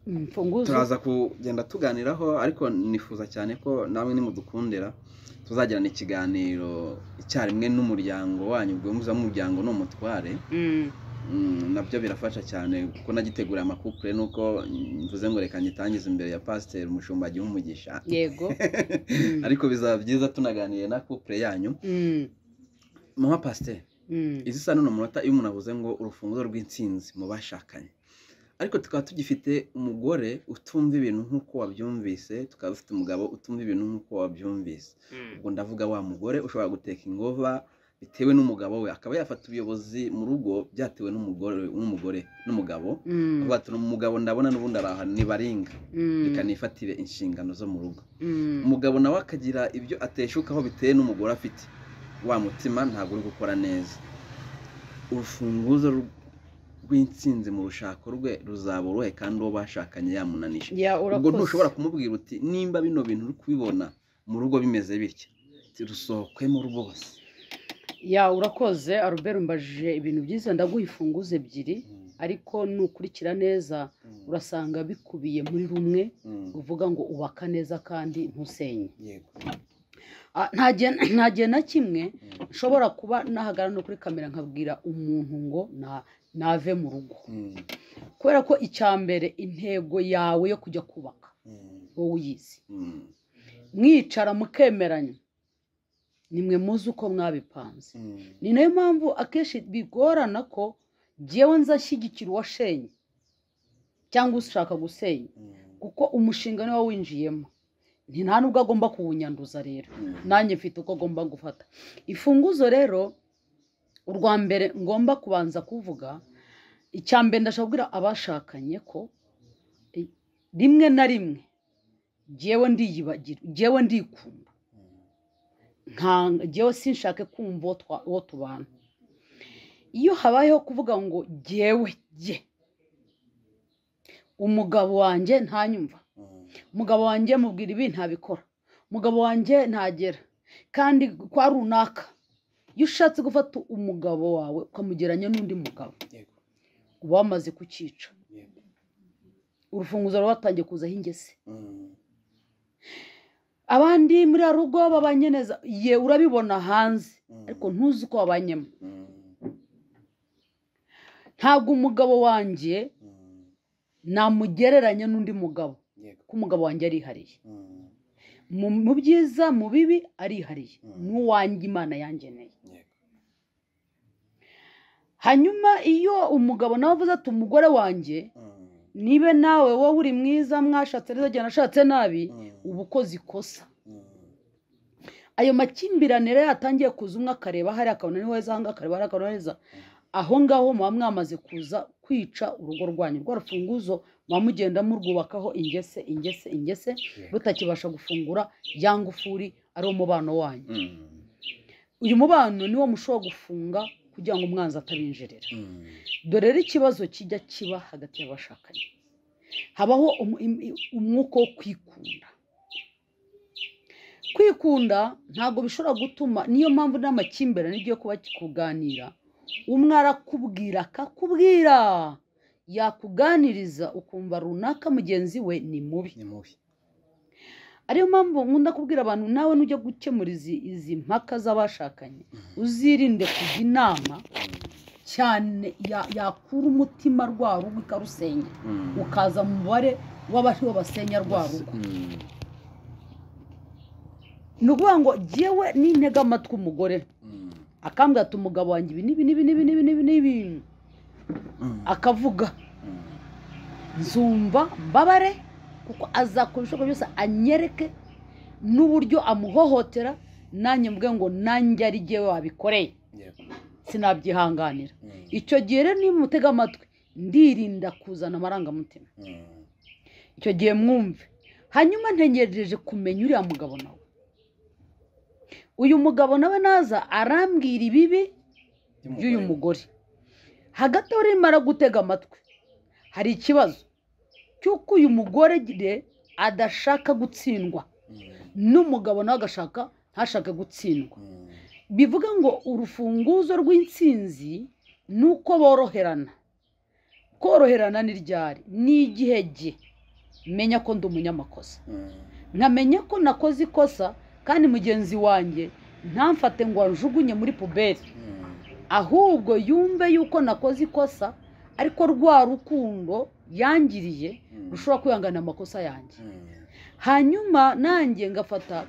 imfunguzo turaza kugenda tuganiraho ariko nifuza cyane ko namwe nimudukundira tuzagirana ikiganiro icyarimwe n'umuryango wanyu ubwo muza muryango ni umutware Mm, Mm, nabyo birafasha cyane kuko nagiteguriye amakupure nuko mm, mvuze ngo reka ngitangize imbere ya pasiteri umushumba agihe umugisha yego Mm. ariko bizaba byiza tunaganiye na kupure yanyu Mm, muha pasiteri mm, izi isa n'uno munota iyo umuntu avuze ngo urufunguzo rw'intsinzi mu bashakanye ariko tukaba tugifite umugore utumva ibintu nk'uko wabyumvise tukaba dufite umugabo utumva ibintu nk'uko wabyumvise ubwo ndavuga wa mugore ushobora guteka ingova bitewe n'umugabo we akaba yafata ubuyobozi mu rugo byatewe n'umugore n'umugore n'umugabo mm, avuga ati umugabo ndabona n'ubundi ari ahantu nibaringa mm, reka nifatire inshingano zo mu rugo mm, umugabo nawe akagira ibyo ateshukaho bitewe n'umugore afite wa mutima ntabwo uri gukora neza urufunguzo rw- rw'intsinzi mu rushako rwe ruzaba uruhe kandi uwo bashakanye yamunanisha ya ubwo urakoze ntushobora kumubwira uti nimba bino bintu uri kubibona mu rugo bimeze bitya uti, rusohokemo rwose ya urakoze arubera umbajije ibintu byiza ndaguha imfunguzo ebyiri ariko nukurikira neza urasanga bikubiye muri rumwe uvuga ngo ubaka neza kandi ntusenye yego Ah, nta gihe nta gihe na kimwe nshobora kuba nahagara no kuri kamera nkabwira umuntu ngo na- nave mu rugo kubera ko icya mbere intego yawe yo kujya kubaka wowe uyizi mwicara mukemeranya nimwe muzi uko mwabipanze ni nayo mpamvu akenshi bigorana ko ngewe nzashyigikira uwashenye cyangwa ushaka gusenya kuko umushinga niwo winjiyemo nti nta nubwo agomba kuwunyanduza rero nanjye mfite uko agomba gufata ifunguzo rero urwa mbere ngomba kubanza kuvuga icya mbere ndashaka kubwira abashakanye ko eh, rimwe na rimwe ngewe ndiyibagira ngewe ndikunda nka- ngewe sinshake kumva uwo twa- uwo tubana iyo habayeho kuvuga ngo ngewe jye umugabo wanjye ntanyumva umugabo wanjye mubwira ibi ntabikora umugabo wanjye ntagera kandi kwa runaka iyo ushatse gufata umugabo wawe ukamugeranya n'undi mugabo uba wamaze kucyica urufunguzo ruba watangiye kuzaho ingese abandi muri ya rugo babanye neza ye urabibona hanze ariko ntuzi uko babanyemo ntabwo umugabo wanjye namugereranya n'undi mugabo kuko umugabo wanjye arihariye mu- mu byiza mu bibi arihariye Mm. ni uwanjye imana yangeneye hanyuma iyo umugabo nawe avuze ati umugore wanjye nibe nawe wowe uri mwiza mwashatse neza igihe nashatse nabi uba ukoze ikosa ayo makimbirane rero yatangiye kuza umwe akareba hariya akabona ni heza ahanga akareba hariya akabona ni heza aho ngaho muba mwamaze kuza kwica urugo rwanyu rwa rufunguzo muba mugenda murwubakaho ingese ingese ingese rutakibasha gufungura ya ngufuri ari umubano wanyu uyu mubano niwo mushobora gufunga kugira ngo umwanzi atabinjirira dore rero ikibazo kijya kiba hagati y'abashakanye habaho umu- im- i- umwuka wo kwikunda kwikunda ntabwo bishobora gutuma niyo mpamvu n'amakimbirane igiye kuba kuganira umwe arakubwira akakubwira yakuganiriza ukumva runaka mugenzi we ni mubi ni mubi ariyo mpamvu nkunda kubwira abantu nawe nujya gukemura izi izi mpaka z'abashakanye uzirinde kujya inama cyane ya- yakura umutima rwa rugo ikarusenya ukaza mu mubare w'abariho basenya rwa rugo ni ukuvuga ngo jyewe nintega amatwi umugore akambwira ati umugabo wanjye ibi n'ibi n'ibi n'ibi n'ibi n'ibi n'ibi akavuga nzumva mbabare kuko azakora ibishoboka byose anyereke n'uburyo amuhohotera nanjye mvuge ngo nanjye ari jyewe wabikoreye sinabyihanganira icyo gihe rero niba mutega amatwi ndirinda kuzana amarangamutima icyo gihe mwumve hanyuma ntegereje kumenya uriya mugabo nawe uyu mugabo nawe naza arambwira ibibi by'uyu mugore hagati aho rero mara gutega amatwi hari ikibazo cy'uko uyu mugore gire adashaka gutsindwa n'umugabo nawe agashaka ntashake gutsindwa bivuga ngo urufunguzo rw'intsinzi ni uko boroherana koroherana ni ryari ni igihe jye menya ko ndi umunyamakosa nkamenya ko nakoze ikosa kandi mugenzi wanjye ntamfate ngo anjugunye muri puberi ahubwo yumve yuko nakoze ikosa ariko rwa rukundo yangiriye rushobora kwihangana amakosa yanjye hanyuma nanjye ngafata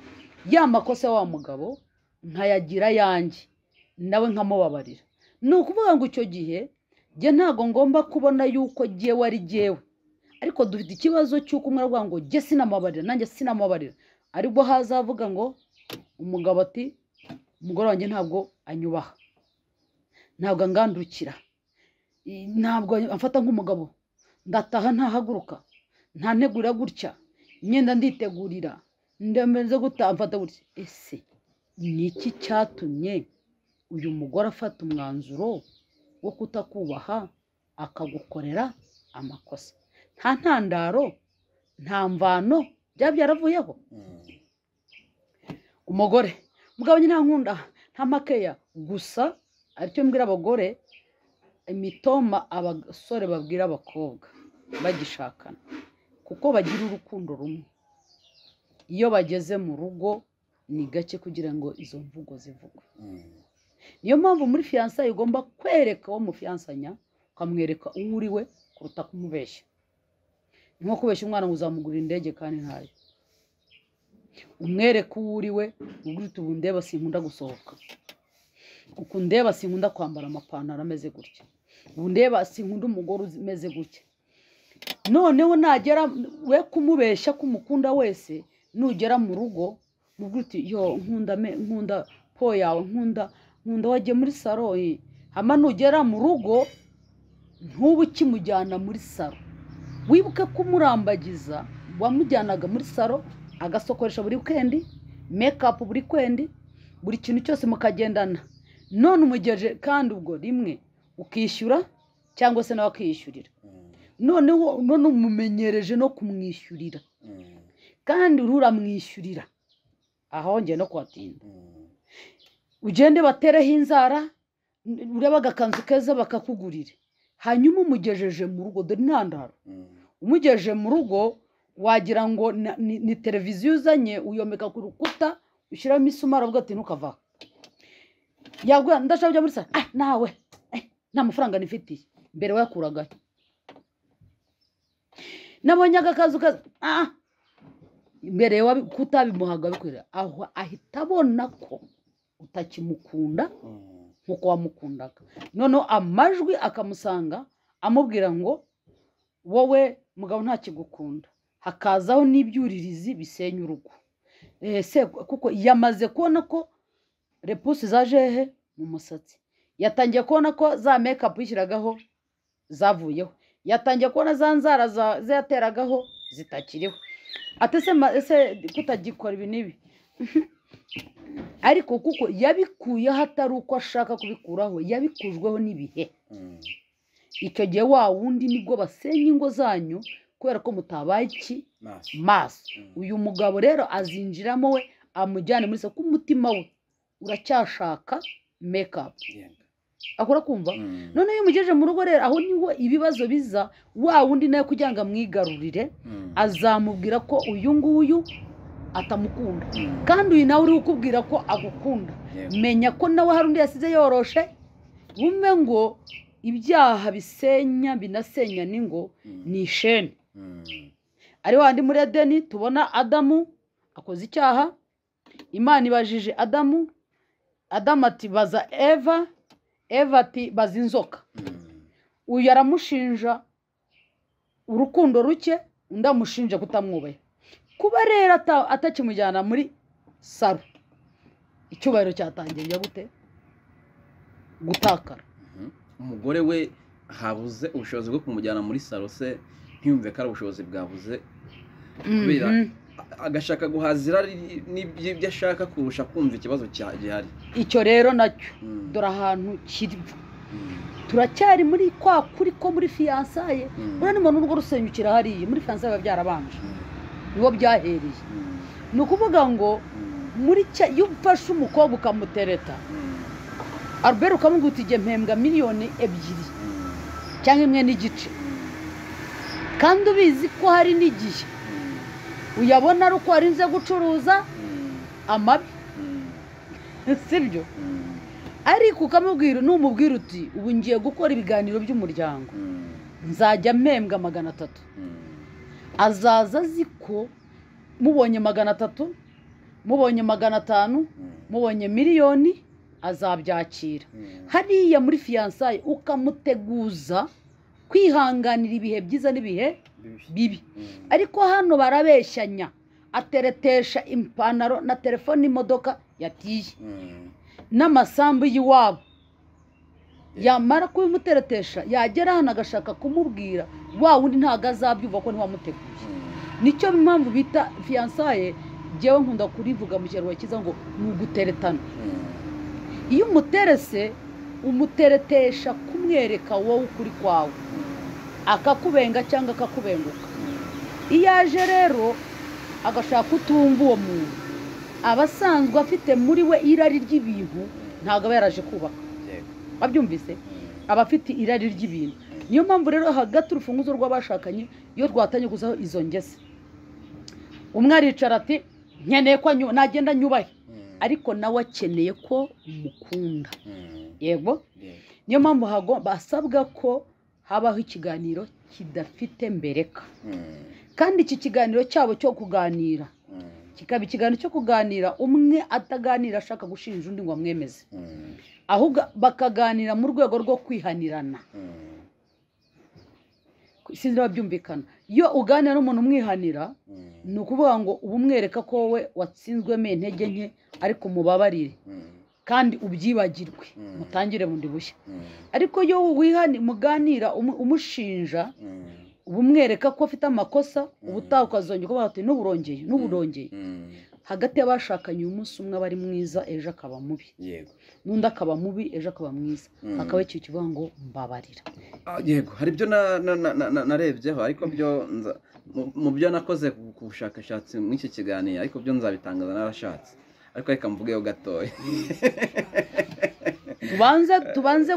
ya makosa ya wa mugabo nkayagira ayanjye nawe nkamubabarira ni ukuvuga ngo icyo gihe njye ntabwo ngomba kubona yuko jyewe ari jyewe ariko dufite ikibazo cy'uko umwe aravuga ngo jye sinamubabarira nanjye sinamubabarira aribwo hazavuga ngo umugabo ati umugore wanjye ntabwo anyubaha ntabwo angandukira I- ntabwo amfata nk'umugabo ndataha ntahaguruka ntantegura gutya imyenda nditegurira ndemeze gutamfata gutya ese ni iki cyatumye uyu mugore afata umwanzuro wo kutakubaha akagukorera amakosa nta ntandaro nta mvano byaba byaravuyeho umugore mugabo njye nta nkunda nta makeya gusa aricyo mbwira abagore imitoma abasore babwira abakobwa bagishakana kuko bagira urukundo rumwe iyo bageze mu rugo ni gake kugira ngo izo mvugo zivugwe niyo mpamvu muri fiyansaye ugomba kwereka uwo mufiyansanya ukamwereka uwo uri we kuruta kumubeshya ni nko kubeshya umwana ngo uzamugurira indege kandi ntayo umwereke uwo uri we ubwo uti ubu ndeba sinkunda gusohoka uku ndeba sinkunda kwambara amapantaro ameze gutya ubu ndeba sinkunda umugore uzi- umeze gutya noneho nagera we kumubeshya kumukunda wese nugera mu rugo uvuga uti yo nkunda me- nkunda po yawe nkunda nkunda wagiye muri saro eh." hama nugera mu rugo ntuba ukimujyana muri saro wibuke ko umurambagiza wamujyanaga muri saro agasokoresha buri weekend mekapu buri kwendi buri kintu cyose mukagendana none umugeje kandi ubwo rimwe ukishyura cyangwa se nawe akishyurira noneho none umumenyereje no kumwishyurira kandi uriho uramwishyurira ahongeye no kuhatinda ugende batereho inzara n- urebe agakanzu keza bakakugurire hanyuma umugejeje mu rugo dore intandaro umugejeje mu rugo wagira ngo na- ni- ni televiziyo uzanye uyomeka ku rukuta ushyiramo isumari avuga ati ntukava yabwira ndashaka kujya muri sara ah nawe eh, nta mafaranga nifitiye mbere wayakuragayo nabonye aka kazu kaza ah mbere kutabimuhaga bikwira aho ahita abona ko utakimukunda nk'uko wamukundaga noneho amajwi akamusanga amubwira ngo wowe mugabo ntakigukunda hakazaho n'ibyuririzi bisenya urugo ese kuko yamaze kubona ko repusi zaje he mu musatsi yatangiye kubona ko za mekapu yishyiragaho zavuyeho yatangiye kubona za nzara zateragaho zitakiriho atese ese kutagikora ibi n'ibi ariko kuko yabikuyeho atari uko ashaka kubikuraho yabikujweho n'ibihe icyo gihe wa wundi nibwo basenya ingo zanyu kubera ko mutabaye iki maso uyu mugabo rero azinjiramo we amujyane muri soko umutima we uracyashaka mekapu akora kumva noneho iyo umugejeje mu rugo rero aho niho ibibazo biza wa wundi nawe kugira ngo amwigarurire azamubwira ko uyu nguyu atamukunda kandi uyu nawe uri kukubwira ko agukunda menya ko nawe hari undi yasize yoroshe wumve ngo ibyaha bisenya binasenya n'ingo ni isheni ari wandi muri edeni tubona adamu akoze icyaha imana ibajije adamu adamu ati baza eva eva ati baza inzoka uyu aramushinja urukundo ruke undi amushinja kutamwubaha kuba rero atakimujyana muri saro icyubahiro cyatangiye gute gutakara umugore we habuze ubushobozi bwo kumujyana muri saro se ntiyumve ko ari ubushobozi bwabuze kubera agashaka guhazira n'ibyo ashaka kurusha kumva ikibazo gihari icyo rero nacyo dore ahantu kiri turacyari muri kwa kuri ko muri fiyansaye uriya ni umuntu urwo rusenyukira hariya muri fiyansaye biba byarabanje niho byahereye ni ukuvuga ngo muri iyo ufashe umukobwa ukamutereta albert ukamubwira uti mpembwa miliyoni ebyiri cyangwa imwe n'igice kandi ubizi ko hari n'igihe uyabona ari uko warinze gucuruza amabi sibyo ariko ukamubwira n'umubwira uti ubu ngiye gukora ibiganiro by'umuryango nzajya mpembwa magana atatu azaza azi ko mubonye magana atatu mubonye magana atanu mubonye miliyoni azabyakira hariya muri fiyansaye ukamuteguza kwihanganira ibihe byiza n'ibihe bibi ariko hano barabeshyanya ateretesha ipantaro na telefone imodoka yatiye n'amasambu y'iwabo yamara kubimuteretesha yagera hano agashaka kumubwira wa wundi ntabwo azabyumva ko ntiwamuteguye nicyo mpamvu bita fiyansaye ngewe nkunda kurivuga mu kinyarwanda cyiza ngo ni uguteretana iyo umuterese umuteretesha kumwereka wowe ukuri kwawe akakubenga cyangwa akakubenguka iyo aje rero agashaka utumva uwo muntu aba asanzwe afite muri we irari ry'ibintu ntabwo aba yaraje kubaka wabyumvise aba afite irari ry'ibintu niyo mpamvu rero hagati urufunguzo rw'abashakanye iyo rwatanye guzaho izo ngese umwe aricara ati nkeneye ko nagenda nyubahe ariko nawe akeneye ko umukunda yego niyo mpamvu basabwa ko habaho ikiganiro kidafite mbereka kandi iki kiganiro cyabo cyo kuganira kikaba ikiganiro cyo kuganira umwe ataganira ashaka gushinja undi ngo amwemeze ahubwo bakaganira mu rwego rwo kwihanirana sinzi niba byumvikana iyo uganira n'umuntu umwihanira ni ukuvuga ngo uba umwereka ko wowe watsinzwemo intege nke ariko umubabarire kandi ubyibagirwe mutangire bundi bushya ariko iyo muganira umushinja uba umwereka ko afite amakosa ubutaha ukazongera kuba wati n'uburongeye n'uburongeye hagati y'abashakanye uyu munsi umwe aba ari mwiza ejo akaba mubi n'undi akaba mubi ejo akaba mwiza akaba ikintu kivuga ngo mbabarira yego hari ibyo narebyeho ariko byo mu byo nakoze ku bushakashatsi muri iki kiganiro ariko byo nzabitangaza n'abashatse ariko reka mvugeho gatoya tubanze tubanze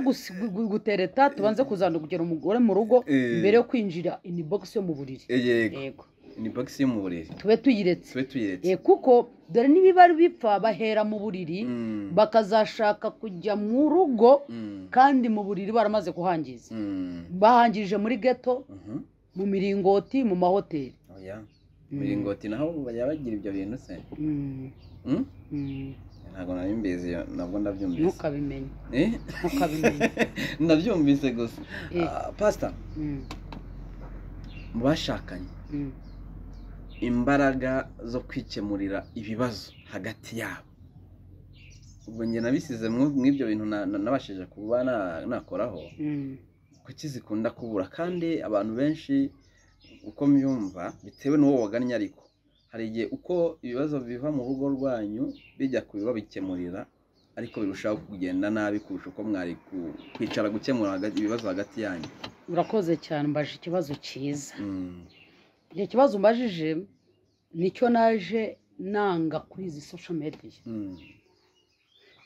gutereta tubanze kuzana kugera umugore mu rugo mbere yo kwinjira ini bogisi yo mu buriri yego ini bogisi yo mu buriri tube tuyiretse tube tuyiretse kuko dore n'ibibari bipfa bahera mu buriri bakazashaka kujya mu rugo kandi mu buriri baramaze kuhangiza bahangirije muri geto mu miringoti mu mahoteli imiringoti naho bajya bagira ibyo bintu se ntabwo nabimbizi nabwo ndabyumvise ntukabimenye Eh? ntukabimenye ndabyumvise gusa Eh. Ah, pastor Mm, mu bashakanye mm. imbaraga zo kwikemurira ibibazo hagati yabo ubwo njye nabisize mu- mw'ibyo bintu na- na- nabashije kuba na- nakoraho Mm, kuki zikunda kubura kandi abantu benshi uko mbyumva bitewe n'uwo wagannye ariko hari igihe uko ibibazo biva mu rugo rwanyu bijya ku babikemurira ariko birushaho kugenda nabi kurusha uko mwari ku- kwicara gukemura hagati- ibibazo hagati yanyu urakoze cyane mbaje ikibazo cyiza Mm. icyo kibazo umbajije nicyo naje nanga kuri izi social media Mm.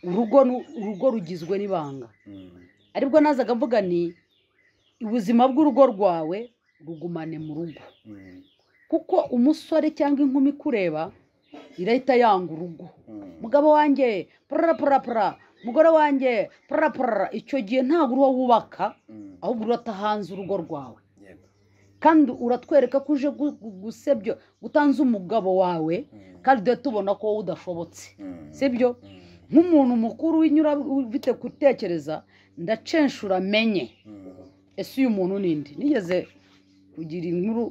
urugo nu- urugo rugizwe n'ibanga Mm. aribwo nazaga mvuga ni ubuzima bw'urugo rwawe rugumane mu rugo Mm. kuko umusore cyangwa inkumi ikureba irahita yanga urugo Mm. mugabo wanjye purara purara purara mugore wanjye purara purara icyo gihe ntabwo uriho wubaka Mm. ahubwo uratahanze urugo rwawe Yego. kandi uratwereka ko uje gu- gu- gusebya utanze umugabo wawe Mm. kandi duhita tubona ko wowe udashobotse Mm. sibyo Mm. nk'umuntu mukuru w'inyura ufite gutekereza ndacenshura amenye Mm. ese uyu muntu nindi nigeze kugira inkuru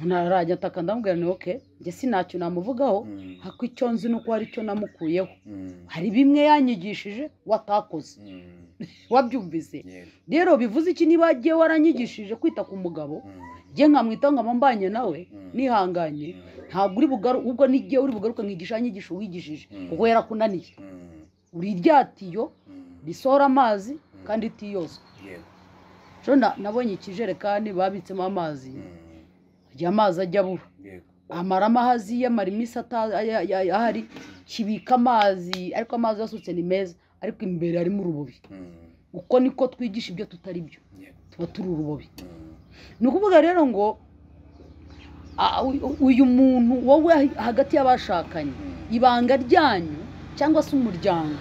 ntarajya ataka ndamubwira ni oke njye sinacyo namuvugaho Mm. hako icyo nzi ni uko hari icyo namukuyeho Mm. hari bimwe yanyigishije watakoze Mm. wabyumvise Yego. rero bivuze iki niba agiye waranyigishije kwita ku mugabo Mm. njye nkamwita ngo ambanye nawe Mm. nihanganye Mm. ntabwo uri bugaru ubwo n'igihe uri bugaruka nkigisha yanyigisha uwigishije Mm. kuko yarakunaniye Mm. uri rya tiyo Mm. risohora amazi kandi itiyozwa Yego. rero na- nabonye ikijerekani babitsemo amazi Mm. igihe amazi ajya abura Yego. amaramo aho aziye amara iminsi ata- aya- aya- ahari kibika amazi ariko amazi yasutse ni meza ariko imbere harimo urubobi Mm. uko niko twigisha ibyo tutari byo Yego. tuba turi urubobi Mm. ni ukuvuga rero ngo a- u- uyu muntu wowe hagati y'abashakanye Mm. ibanga ryanyu cyangwa se umuryango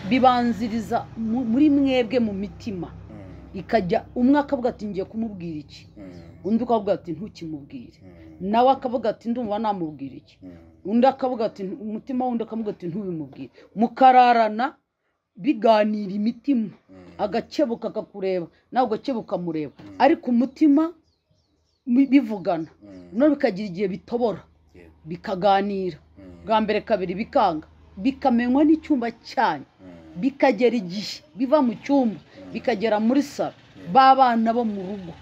bibanziriza mu- muri mwebwe mu mitima Mm. ikajya umwe akavuga ati ngiye kumubwira iki Mm. undi akavuga ati ntukimubwire Mm. nawe akavuga ati ndumva namubwira iki Mm. undi akavuga ati umutima w'undi akavuga ati ntubimubwire mukararana biganira imitima Mm. agakebuka akakureba nawe ugakebuka mureba Mm. ariko umutima bi- bivugana Mm. none bikagira igihe bitobora Yego. bikaganira Mm. bwa mbere kabiri bikanga bikamenywa n'icyumba cyanyu Mm. bikagera igihe biva mu cyumba Mm. bikagera muri salo Yeah. b'abana bo mu rugo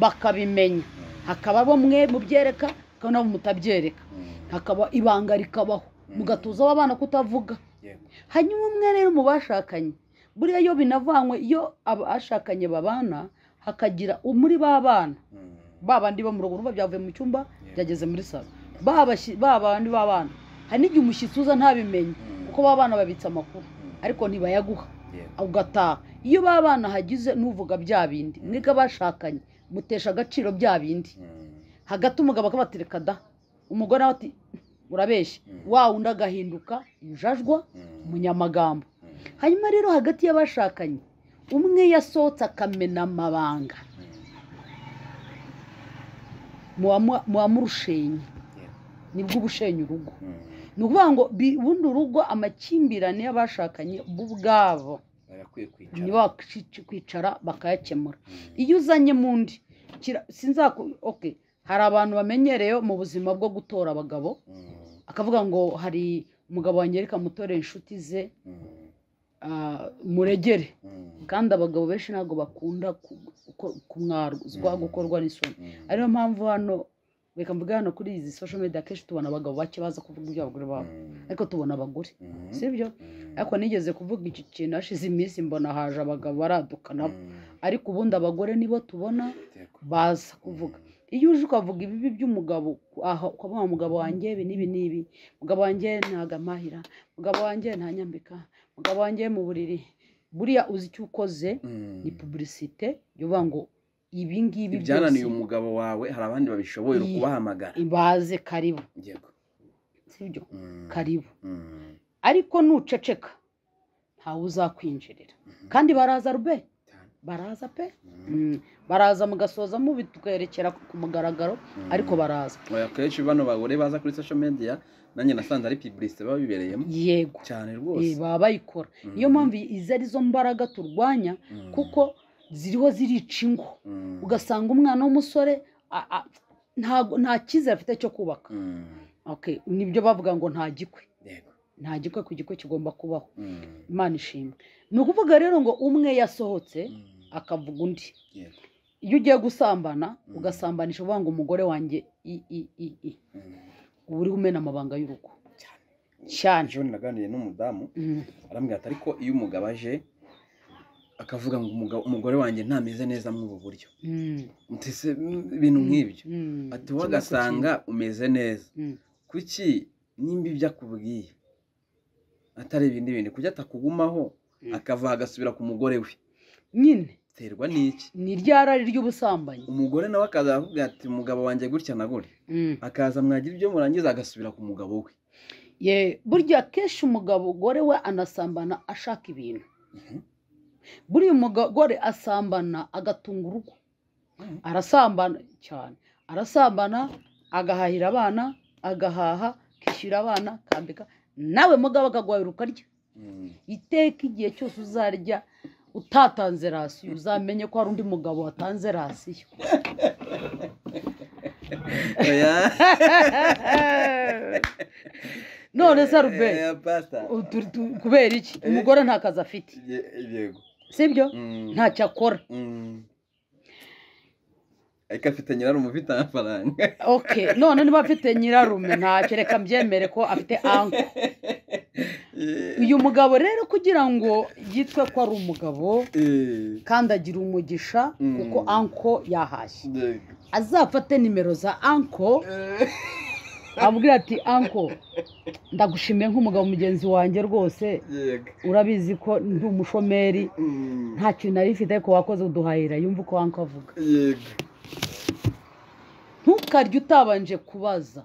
bakabimenya Mm. hakaba abo mwe mubyereka hakaba nabo mutabyereka Mm. hakaba ibanga rikabaho Mm. mugatoza abana kutavuga Yego. hanyuma umwe rero mu bashakanye buriya iyo binavanywe iyo abashakanye babana hakagira muri ba bana Mm. ba bandi bo mu rugo urumva byavuye mu cyumba Yeah. byageze muri salo ba bashyi- ba bandi b'abana hari n'igihe umushyitsi uza ntabimenye Mm. kuko ba bana babitse amakuru Mm. ariko ntibayaguha Yego. ugataha iyo ba bana hagize n'uvuga bya bindi mwiga bashakanye mutesha agaciro bya bindi Mm. hagati umugabo akabatereka da umugore nawe ati urabeshya Mm. wa wundi agahinduka injajwa Mm. umunyamagambo Mm. hanyuma rero hagati y'abashakanye umwe yasohotse akamena amabanga Mm. muwamu- muwamurushenye Yego. nibwo ubushenya urugo Mm. ni ukuvuga ngo bi- bundi urugo amakimbirane y'abashakanye bo ubwabo bagakwiye kwicara ntibakwicara bakayakemura Mm. iyo uzanye mu ndi kira- sinzaku oke hari abantu bamenyereyeho mu buzima bwo gutora abagabo Mm. akavuga ngo hari umugabo wanjye reka mutore inshuti ze Mm. ah, muregere Mm. kandi abagabo benshi ntabwo bakunda ku- ku- kumwarwa Mm. gukorwa n'isoni Mm. ariyo mpamvu hano reka mvuge hano kuri izi social media akenshi tubona abagabo bake baza kuvuga iby'abagore babo Mm. ariko tubona abagore Mm. sibyo Mm. ariko nigeze kuvuga iki kintu hashize iminsi mbona haje abagabo baraduka nabo Mm. ariko ubundi abagore nibo tubona Yego. baza kuvuga iyo uje ukavuga ibibi by'umugabo aha ukavuga umugabo wanjye ibi n'ibi n'ibi umugabo wanjye ntago amahira umugabo wanjye ntanyambika umugabo wanjye mu buriri buriya uzi icyo ukoze Mm. ni pubulisite yoba ngo ibi ngibi ibyananiye umugabo wawe hari abandi babishoboye Iyi. kubahamagara ibaze karibu yego sibyo Mm. karibu Mm. ariko nuceceka ntawe uzakwinjirira kandi baraza rube Cyane. baraza pe Mm. Mm. baraza mugasoza mubi twerekera ku mugaragaro Mm. ariko baraza Oya, akenshi bano bagore baza kuri social media nanjye nasanze ari publicité baba bibereyemo yego cyane Eh, rwose baba bayikora Mm. niyo mpamvu izi arizo mbaraga turwanya Mm. kuko ziriho zirica ingo Mm. ugasanga umwana w'umusore a- a- ntago- nta cyizere afite cyo kubaka Mm. Okay, nibyo bavuga ngo nta gikwe Yego. nta gikwe ku gikwe kigomba kubaho Mm. imana ishimwe ni ukuvuga rero ngo umwe yasohotse Mm. akavuga undi Yego. iyo ugiye gusambana Mm. ugasambanisha uvuga ngo umugore wanjye i i i i Mm. uba uriho umena amabanga y'urugo Cyane. cyane ejo naganiriye n'umudamu Mm. arambwira ati ariko iyo umugabo aje akavuga ngo umugabo- umugore wanjye ntameze neza muri ubu buryo Mm. mutese mm, ibintu nk'ibyo Mm. ati wowe agasanga umeze neza Mm. kuki nimba ibyo akubwiye atari ibindi bintu kujya atakugumaho Mm. akava agasubira ku mugore we nyine biterwa n'iki ni rya rari ry'ubusambanyi umugore nawe akaza avuga ati umugabo wanjye gutya na gutya Mm. akaza mwagira ibyo murangiza agasubira ku mugabo we Ye, burya akenshi umugabo gore we anasambana ashaka ibintu Mhm. buriya umugore asambana agatunga urugo Mhm. arasambana cyane arasambana agahahira abana agahaha akishyura abana akambika nawe mugabo akagwahira ukarya Mm. iteka igihe cyose uzarya utatanze rasiyo uzamenye ko hari undi mugabo watanze rasiyo Oya. none se rube Oya, pastor. utu- tu- kubera iki umugore nta kazi afite Ye- yego sibyo Mm. ntacyo akora Mm. ariko afite nyirarume ufite amafaranga okay none niba afite nyirarume ntacyo reka mbyemere ko afite anko uyu mugabo rero kugira ngo yitwe ko ari umugabo Eh, kandi agira umugisha Mm. kuko anko yahashye yego. azafate nimero za anko Eh, abwira ati anko ndagushimiye nk'umugabo mugenzi wanjye rwose yego. urabizi ko ndi umushomeri Mm. nta kintu nari mfite ariko wakoze uduhahira yumva uko anko avuga yego ntukarye utabanje kubaza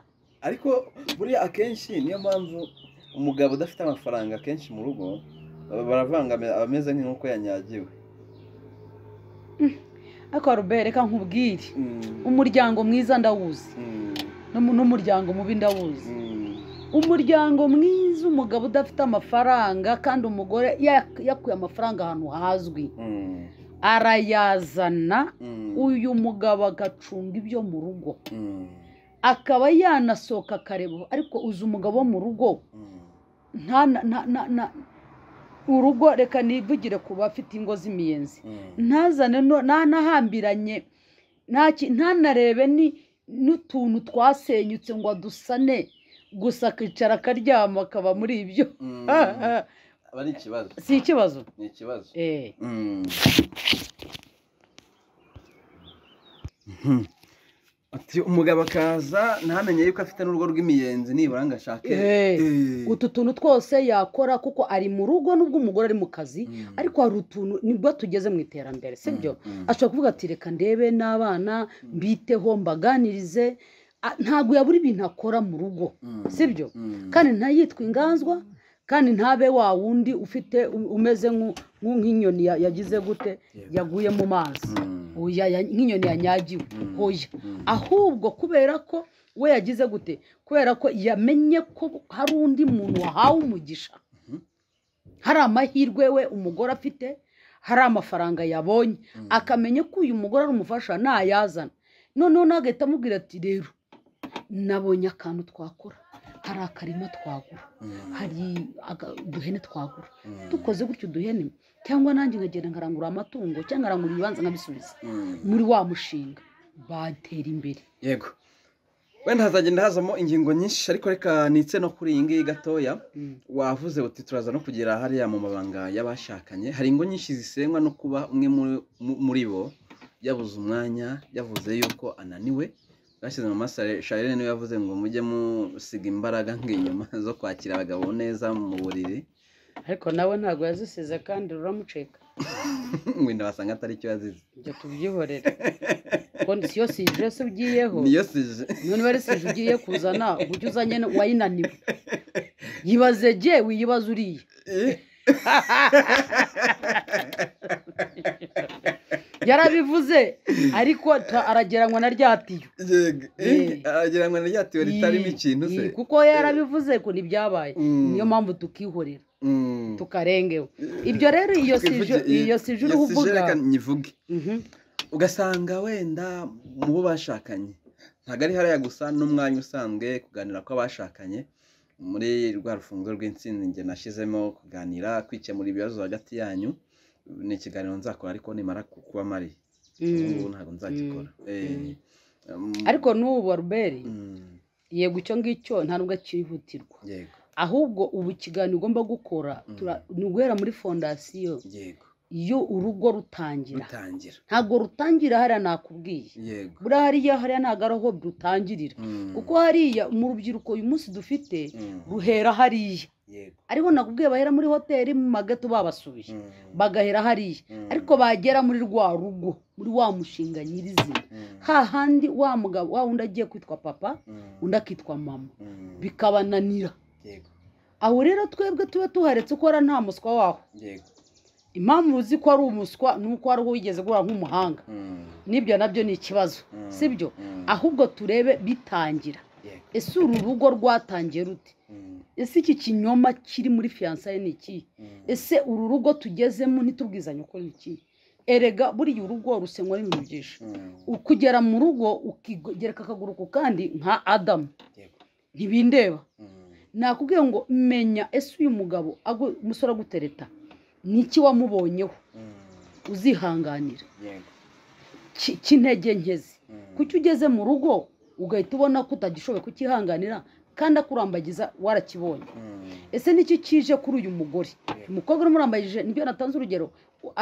ariko buriya akenshi niyo mpamvu umugabo udafite amafaranga akenshi mu rugo ba- baravanga ame- aba ameze nk'inkoko yanyagiwe ariko robert reka nkubwire Mm. umuryango mwiza ndawuzi Mm. n'umu- n'umuryango mubi ndawuzi Mm. umuryango mwiza umugabo udafite amafaranga kandi umugore ya- yakuye amafaranga ahantu hazwi Mm. arayazana Mm. uyu mugabo agacunga ibyo mu rugo Mm. akaba yanasohoka akareba ariko uzi umugabo wo mu rugo Mm. nta na- na- na- na- urugo reka nivugire ku bafite ingo z'imiyenzi Mm. ntazane no- ntanahambiranye nta ki- ntanarebe ni n'utuntu twasenyutse ngo adusane gusa akicara akaryama akaba muri ibyo Mm. aba ari ikibazo si ikibazo ni ikibazo Eh, ati umugabo akaza ntamenye yuko afite n'urugo rw'imiyenzi nibura ngo ashake Eh, Eh. utu tuntu twose yakora kuko ari mu rugo nubwo umugore ari mu kazi Mm. ariko hari utuntu nibwo tugeze mu iterambere sibyo Mm, mm. ashobora kuvuga ati reka ndebe n'abana mbiteho mbaganirize Ah, ntabwo yabura ibintu akora mu rugo Mm. sibyo Mm. kandi ntayitwe inganzwa kandi ntabe wa wundi ufite u- umeze nk'u- nk'u- nk'inyoni ya- yagize gute Yego. yaguye mu mazi Mm. Oya, ya- nk'inyoni yanyagiwe Mm. hoya Mm. ahubwo kubera ko we yagize gute kubera ko yamenye ko hari undi muntu wahawe umugisha Mhm. hari amahirwe we umugore afite hari amafaranga yabonye Mm. akamenya ko uyu mugore ari umufasha ntayazana noneho nawe agahita amubwira ati rero nabonye akantu twakora hari akarima twagura Mm. hari aga- uduhene twagura Mm. dukoze gutyo uduhene cyangwa nanjye nkagenda nkarangura amatungo cyangwa nkarangura ibibanza nkabisubiza Mm. muri wa mushinga batera imbere yego wenda hazagenda hazamo ingingo nyinshi ariko reka nitse no kuri iyi ngiyi gatoya Mm. wavuze uti turaza no kugera hariya mu mabanga y'abashakanye hari ingo nyinshi zisenywa no kuba umwe muri- mu- muri bo yabuze umwanya yavuze yuko ananiwe bashyize mu masare sharire niwe yavuze ngo mujye musiga imbaraga nk'inyuma zo kwakira abagabo neza mu buriri ariko nawe ntabwo yazisize kandi ruramuceka wenda basanga atari cyo yazize njya tubyihorera kondisiyo sije se ugiyeho niyo sije none bari sije ugiye kuzana ujye uzanye wayinaniwe yibaze jye wiyibaze uriye yarabivuze ariko ta- arageranywa na rya tiyo Eh. yego aragira ngo narya tiyo ritarimo Ii, ikintu se ii, kuko yarabivuze ko ntibyabaye Mm. niyo mpamvu tukihorera Mm. tukarengewe ibyo rero iyo sije Twivuge- iyo sije uriho iyo sije uvuga reka nyivuge Mhm. ugasanga wenda mu bo bashakanye ntabwo ari hariya gusa n'umwanya usanzwe kuganira kw'abashakanye muri rwa rufunzo rw'insinzi njye nashyizemo kuganira kwikemura ibibazo hagati yanyu ni ikiganiro nzakora ariko nimara ku- kuba mari Mm. ubu ntabwo nzagikora Eh, Mm. um, ariko n'ubu aruberi mm, yego icyo ngicyo nta nubwo cyihutirwa yego ahubwo ubu ikiganiro ugomba gukora Mm. tura- ni uguhera muri fondasiyo yego iyo urugo rutangira rutangira ntabwo rutangira hariya nakubwiye yego buriya hariya hariya ntabwo ari aho rutangirira Mm, kuko hariya mu rubyiruko uyu munsi dufite mm, ruhera hariya yego ariho nakubwiye bahera muri hoteli mu magato babasubiye Mm, bagahera hariya mm, ariko bagera muri rwa rugo muri wa mushinga nyirizina mm, hahandi wa mugabo wa wundi agiye kwitwa papa mm, undi akitwa mama mm, bikabananira yego aho rero twebwe tuba tuharetse ko ari nta muswa waho yego impamvu uzi ko ari umuswa ni uko hari uwo wigeze gura nk'umuhanga Mm, n'ibyo nabyo ni ikibazo mm, si byo mm, ahubwo turebe bitangira yego ese uru rugo rwatangiye rute Mm, ese iki kinyoma kiri muri fiyansaye ni iki mm. ese uru rugo tugezemo ntitubwizanye uko ni iki erega buriya urugo rusenywa n'ibintu byinshi ukugera mu rugo ukigereka akaguru ku kandi nka adamu ntibindeba nakubwiye ngo menya ese uyu mugabo agu- umusore agutereta ni iki wamubonyeho uzihanganira Ki- k'intege nkezi kuki ugeze mu rugo ugahita ubona ko utagishoboye kukihanganira kandi akurambagiza warakibonye ese niki kije kuri uyu mugore umukobwa urumurambagije nibyo natanze urugero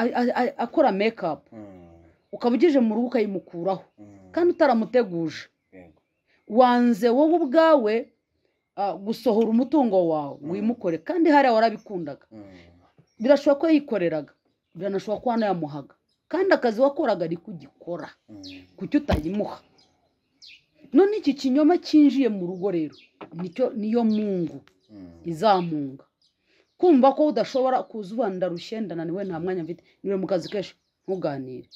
a- a- a- akora mekapu ukaba ugeje mu rugo ukayimukuraho kandi utaramuteguje wanze wowe ubwawe ah, gusohora umutungo wawe Mm. wimukore kandi hariya warabikundaga birashoboka ko yikoreraga biranashoboka ko wanayamuhaga kandi akazi wakoraga ari kugikora kuki utayimuha none iki kinyoma cyinjiye mu rugo rero nicyo niyo mungu izamunga kumva ko udashobora kuza uba ndarushye ndananiwe nta mwanya mfite niwe mu kazi kenshi ntuganire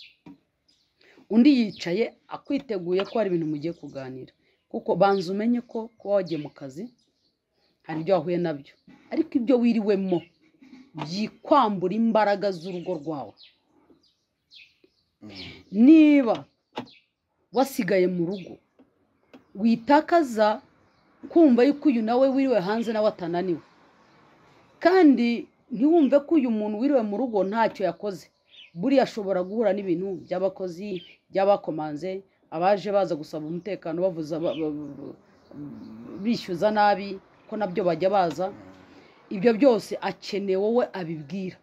undi yicaye akwiteguye ko hari ibintu mugiye kuganira kuko banza umenye ko kuba wagiye mu kazi hari ibyo wahuye nabyo ariko ibyo wiriwemo byikwambura imbaraga z'urugo rwawe niba wasigaye mu rugo witakaza kumva yuko uyu nawe wiriwe hanze nawe atananiwe kandi ntiwumve ko uyu muntu wiriwe mu rugo ntacyo yakoze buriya ashobora guhura n'ibintu by'abakozi by'abakomanze abaje baza gusaba umutekano bavuza ba- ba- ba- bishyuza nabi ko nabyo bajya baza ibyo byose akeneye wowe abibwira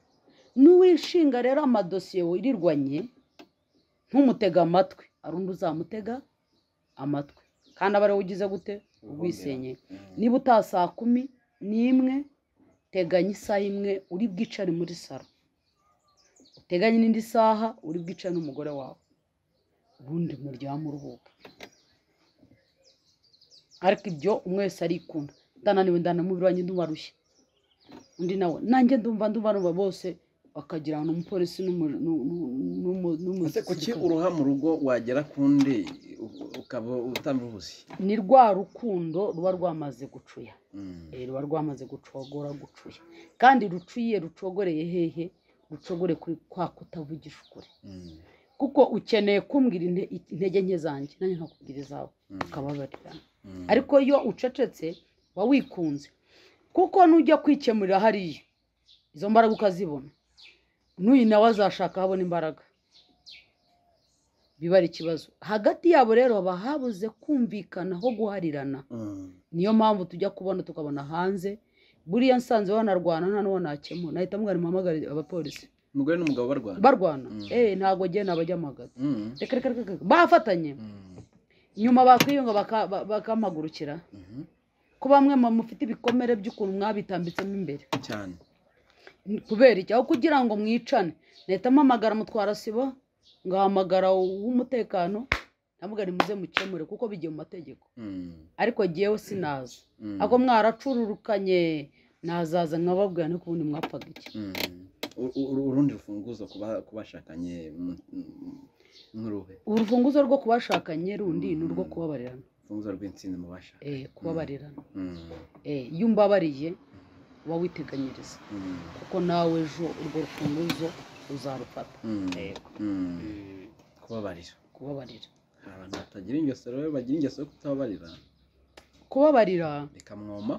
n'uwishinga rero amadosiye wirirwanye ntumutega amatwi hari undi uzamutega amatwi kandi aba ari wowe ugize gute ubwisenye niba utaha saa kumi n'imwe teganya isaha imwe uri bwicare muri saro uteganye n'indi saha uri bwicare n'umugore wawe ubundi muryame uruhuka ariko ibyo umwe wese arikunda ndananiwe ndanamubiri wanjye ndubarushye undi nawe nanjye ndumva ndumva numva bose bakagira ngo ni umupolisi n'umu- n'u- n'u- n'umu- ese kuki n'umusirikare. uruha mu rugo wagera ku ndi u- ukaba utamuruzi ni rwa rukundo ruba rwamaze gucuya Eh, ruba rwamaze gucogora gucuya kandi rucuye rucogoreye hehe rucogore kuri kwa kutavugisha ukuri kuko ukeneye kumbwira inte- intege nke zanjye nanjye ntakubwira izawe ukababarirana ariko iyo ucecetse uba wikunze kuko nujya kwikemurira hariya izo mbaraga ukazibona n'uyu nawe azashaka ahabona imbaraga biba ari ikibazo hagati yabo rero haba habuze kumvikana ho guharirana niyo mpamvu tujya kubona tukabona hanze buriya nsanze wanarwana nta n'uwo nakemura nahita mugana muhamagare abapolisi umugore n'umugabo barwana barwana Mm. eh ntabwo agiye nabajyamagara Mm. reka reka reka reka. bafatanye Mm. nyuma bakwiyunga baka- ba- bakampagurukira Mhm. ko bamwe mu mufite ibikomere by'ukuntu mwabitambitsemo imbere cyane kubera iki aho kugira ngo mwicane nahita mpamagara mutwara sibo ngahamagara uw'umutekano ndavuga ni muze mukemure kuko bigiye mu mategeko ariko jyewe sinaza ako mwaracururukanye nazaza nkababwira no kubundi mwapfaga iki urundi rufunguzo ku bashakanye nk'uruhe urufunguzo rwo kubashakanye rundi ni urwo kubabarirana urufunguzo rw'insinzi mu bashakanye kubabarirana iyo umbabariye uba witeganyiriza kuko nawe ejo urwo rufunguzo uzarufata kubabarira kubabarira hari abantu batagira ingeso rero bagira ingeso yo kutababarira kubabarira bikamwoma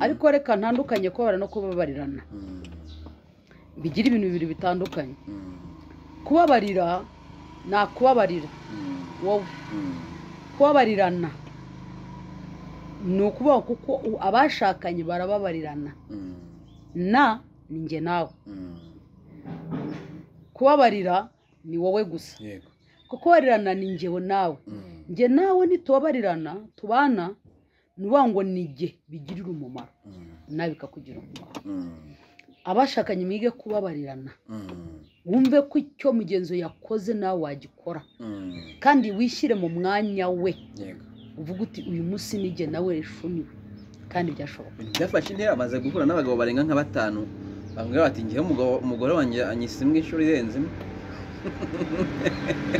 ariko reka ntandukanye kubabarira no kubabarirana bigira ibintu bibiri bitandukanye kubabarira ni akubabarira wowe kubabarirana ni ukubaho kuko abashakanye barababarirana na ni njye nawe kubabarira ni wowe gusa kukubarirana ni njyewe nawe njye nawe ntitubabarirana tubana nuba ngo ni njye bigirira umumaro nawe bikakugira umumaro abashakanye mwige kubabarirana wumve ko icyo mugenzi yakoze nawe wagikora kandi wishyire mu mwanya we uvuga uti uyu munsi nijye nawe rishuniwe kandi byashoboka byafashe intera bamaze guhura n'abagabo barenga nka batanu bamubwira bati ngewe umugore wanjye anyise imwe inshuro irenze imwe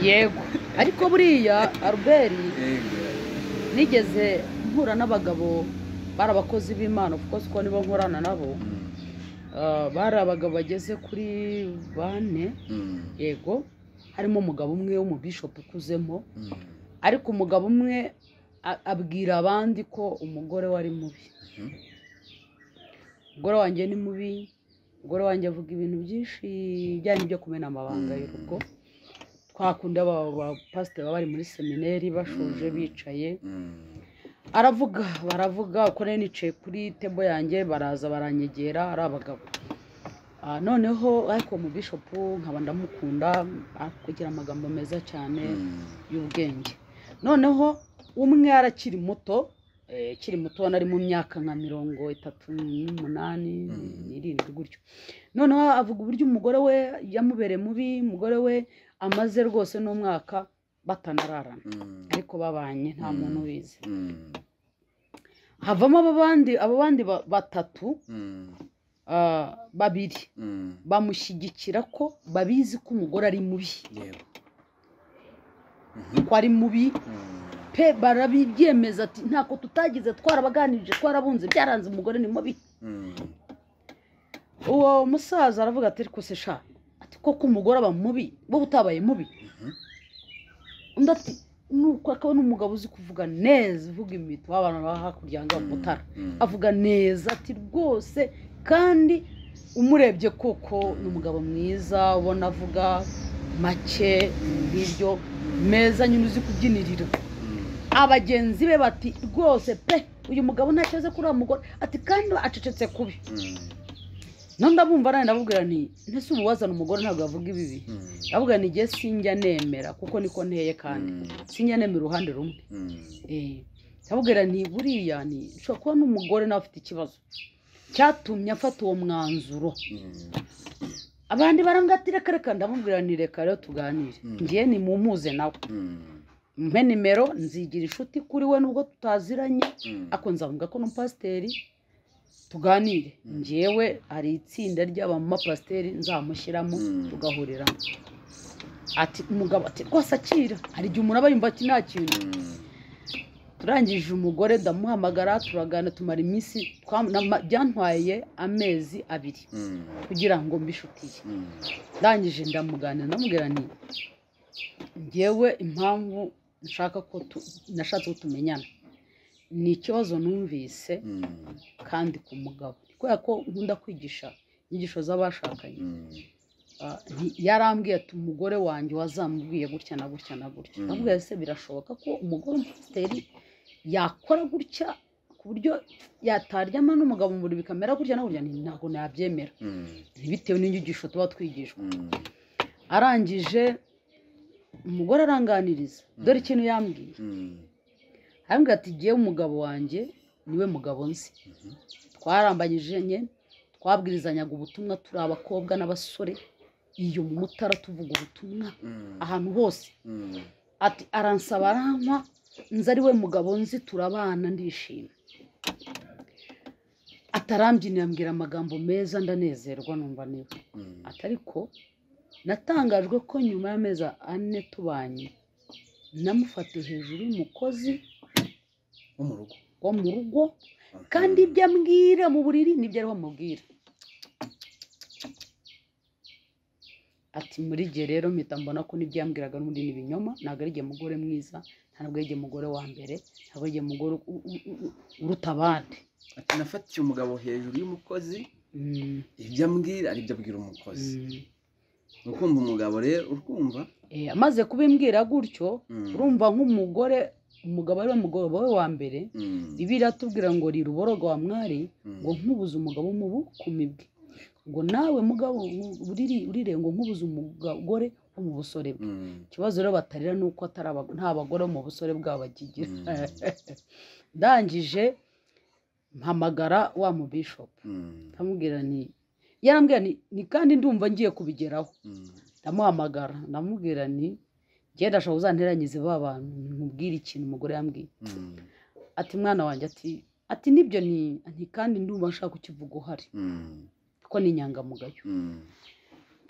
yego ariko buriya aruberi nigeze mpura n'abagabo bari abakozi b'imana kuko siko nibo nkorana nabo bari abagabo bageze kuri bane yego harimo umugabo umwe w'umubishopu ukuzemo ariko umugabo umwe abwira abandi ko umugore we ari mubi umugore wanjye ni mubi umugore wanjye avuga ibintu byinshi bijyanye n'ibyo kumena amabanga y'urugo twakunda abapasiteri baba bari muri semineri bashoje bicaye aravuga baravuga uko nari nicaye kuri tebo yanjye baraza baranyegera ari abagabo noneho ariko mu bishopu nkaba ndamukunda kugira amagambo meza cyane y'ubwenge noneho umwe arakiri muto akiri muto ubona ari mu myaka nka mirongo itatu n'umunani n'irindwi gutyo noneho avuga uburyo umugore we yamubereye mubi umugore we amaze rwose n'umwaka batanararana ariko babanye nta muntu ubizi havamo abo bandi batatu babiri bamushyigikira ko babizi ko umugore ari mubi ko ari mubi pe barabibyemeza ati ntako tutagize twarabaganirije twarabunze byaranze umugore ni mubi uwo musaza aravuga ati ariko se sha ati koko umugore aba mubi wowe utabaye mubi undi ati nuko akaba n'umugabo uzi kuvuga neza uvuga imito w'abantu baba hakurya ngo mutara avuga neza ati rwose kandi umurebye koko ni umugabo mwiza ubona avuga make ngibyo meza nyine uzi kubyinirira abagenzi be bati rwose pe uyu mugabo ntakibazo kuri uwo mugore ati kandi acecetse kubi none ndabumva nawe ndabubwira nti ntese ubu wazana umugore ntabwo yavuga ibibi ndavuga ni njye sinjya nemera kuko niko nteye kandi sinjya nemera uruhande rumwe ndabubwira nti buriya ni ushobora kuba n'umugore nawe afite ikibazo cyatumye afata uwo mwanzuro abandi barambwira reka reka ndamubwira nti reka rero tuganire ngiye nimumuze nawe mpe nimero nzigira inshuti kuri we nubwo tutaziranye ariko nzavuga ko n'umupasiteri tuganire ngewe hari itsinda ry'abamapasiteri nzamushyiramo tugahuriramo ati umugabo ati rwose akira hari igihe umuntu aba yumva ati nta kintu turangije umugore ndamuhamagara turagana tumara iminsi byantwaye amezi abiri kugira ngo mbishutiye ndangije ndamuganira ndamubwira nti ngewe impamvu nshaka ko nashatse ko tumenyana ni ikibazo numvise kandi ku mugabo kubera ko nkunda kwigisha inyigisho z'abashakanye yarambwiye ati umugore wanjye wazamubwiye gutya na gutya na gutya ndamubwiye se birashoboka ko umugore w'umupasiteri yakora gutya ku buryo yataryama n'umugabo mu buriri bikamera gutya na gutya ntabwo nabyemera bitewe n'inyigisho tuba twigishwa arangije umugore aranganiriza dore ikintu yambwiye arambwira ati ngewe umugabo wanjye niwe mugabo nzi twarambanyije nke twabwirizanyaga ubutumwa turi abakobwa n'abasore iyo mutara tuvuga ubutumwa ahantu hose ati aransaba arampa nzi ari we mugabo nzi turabana ndishima atarambyinnye ambwira amagambo meza ndanezerwa numva niwe ati ariko natangajwe ko nyuma y'amezi ane tubanye namufatiye hejuru y'umukozi wo mu rugo wo mu rugo kandi ibyo ambwira mu buriri nibyo ariho amubwira ati muri gihe rero mpita mbona ko n'ibyo yambwiraga n'ubundi ni ibinyoma ntabwo ari igihe mugore mwiza ntabwo ari igihe mugore wa mbere ntabwo ari igihe mugore u- u- u- uruta abandi ati nafatiye umugabo hejuru y'umukozi Mm, ibyo ambwira ari byo abwira umukozi mm. ukumva umugabo rero urwumva Eh, amaze kubimbwira gutyo Mm. urumva nk'umugore umugabo ari we mugabo we wa mbere Mm. bibiliya atubwira ngo riruboroga wa mwari Mm. ngo nkubuze umugabo mu bukumi bwe ngo nawe mugabo urire- urire ngo nkubuze umugore wo mu busore bwe Mm. ikibazo rero batarira ni uko atari aba- nta bagore bo mu busore bwabo bakigira Mm. ndangije mpamagara wa mu bishopu Mm. ndamubwira ni yarambwira ni ni kandi ndumva ngiye kubigeraho Mm. ndamuhamagara ndamubwira nti genda ashobora uzanteranyize ba bantu nkubwire ikintu umugore yambwiye Mm. ati mwana wanjye ati ati nibyo ni nti kandi ndumva nshaka kukivuga uhari Mm. kuko ni inyangamugayo Mm.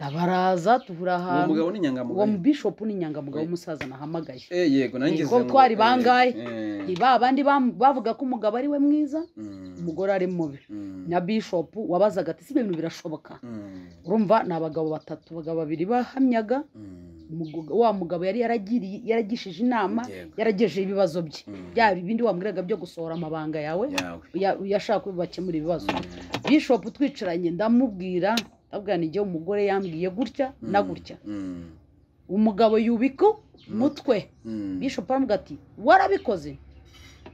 ndabaraza tubura uwo ahantu mugabo ni uwo mu inyangamugayo bishopu ni inyangamugayo Eh. w'umusaza nahamagaye Eh, yego nanjye Ni ngeze ko ngo- twari eh, bangahe? eh. ni ba bandi bam- bavuga ko umugabo ari we mwiza Mm. umugore ari mubi Mm. na bishopu wabazaga ati si ibintu birashoboka Mm. urumva ni abagabo batatu abagabo babiri bahamyaga Mm. umugu- wa mugabo yari yaragiriye yaragishije inama Yego. yaragejeje ibibazo bye Mm. byaba ibindi wambwiraga byo gusohora amabanga yawe yawe uya- uyashaka ko bakemura ibibazo Mm. bishopu twicaranye ndamubwira ndabwira ni igihe umugore yambwiye gutya na Mm. gutya Mm. umugabo yubika umutwe Mm. bishopu aravuga ati warabikoze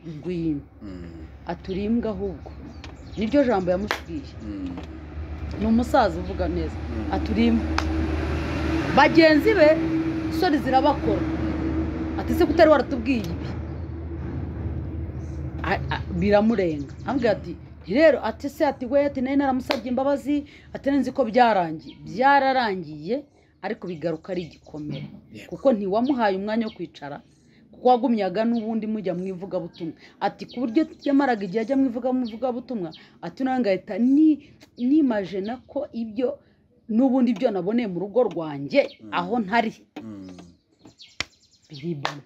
ngwino Mm. aturimbwe ahubwo niryo jambo yamusigiye Mm. ni umusaza uvuga neza Mm. aturimbwe bagenzi be sori zirabakora ati se kutari waratubwiye ibi A- a- biramurenga ambwira ati rero ati se ati we ati nari naramusabye imbabazi ati nzi ko byarangiye byararangiye ariko bigaruka ari igikomere Yego. kuko ntiwamuhaye umwanya wo kwicara kuko wagumyaga n'ubundi mujya mu ivugabutumwa ati ku buryo yamaraga igihe ajya mu ivuga- mu ivugabutumwa ati nawe ngahita ni- nimaje na ko ibyo n'ubundi ibyo naboneye mu rugo rwanjye Mm. aho ntari Mm. biribana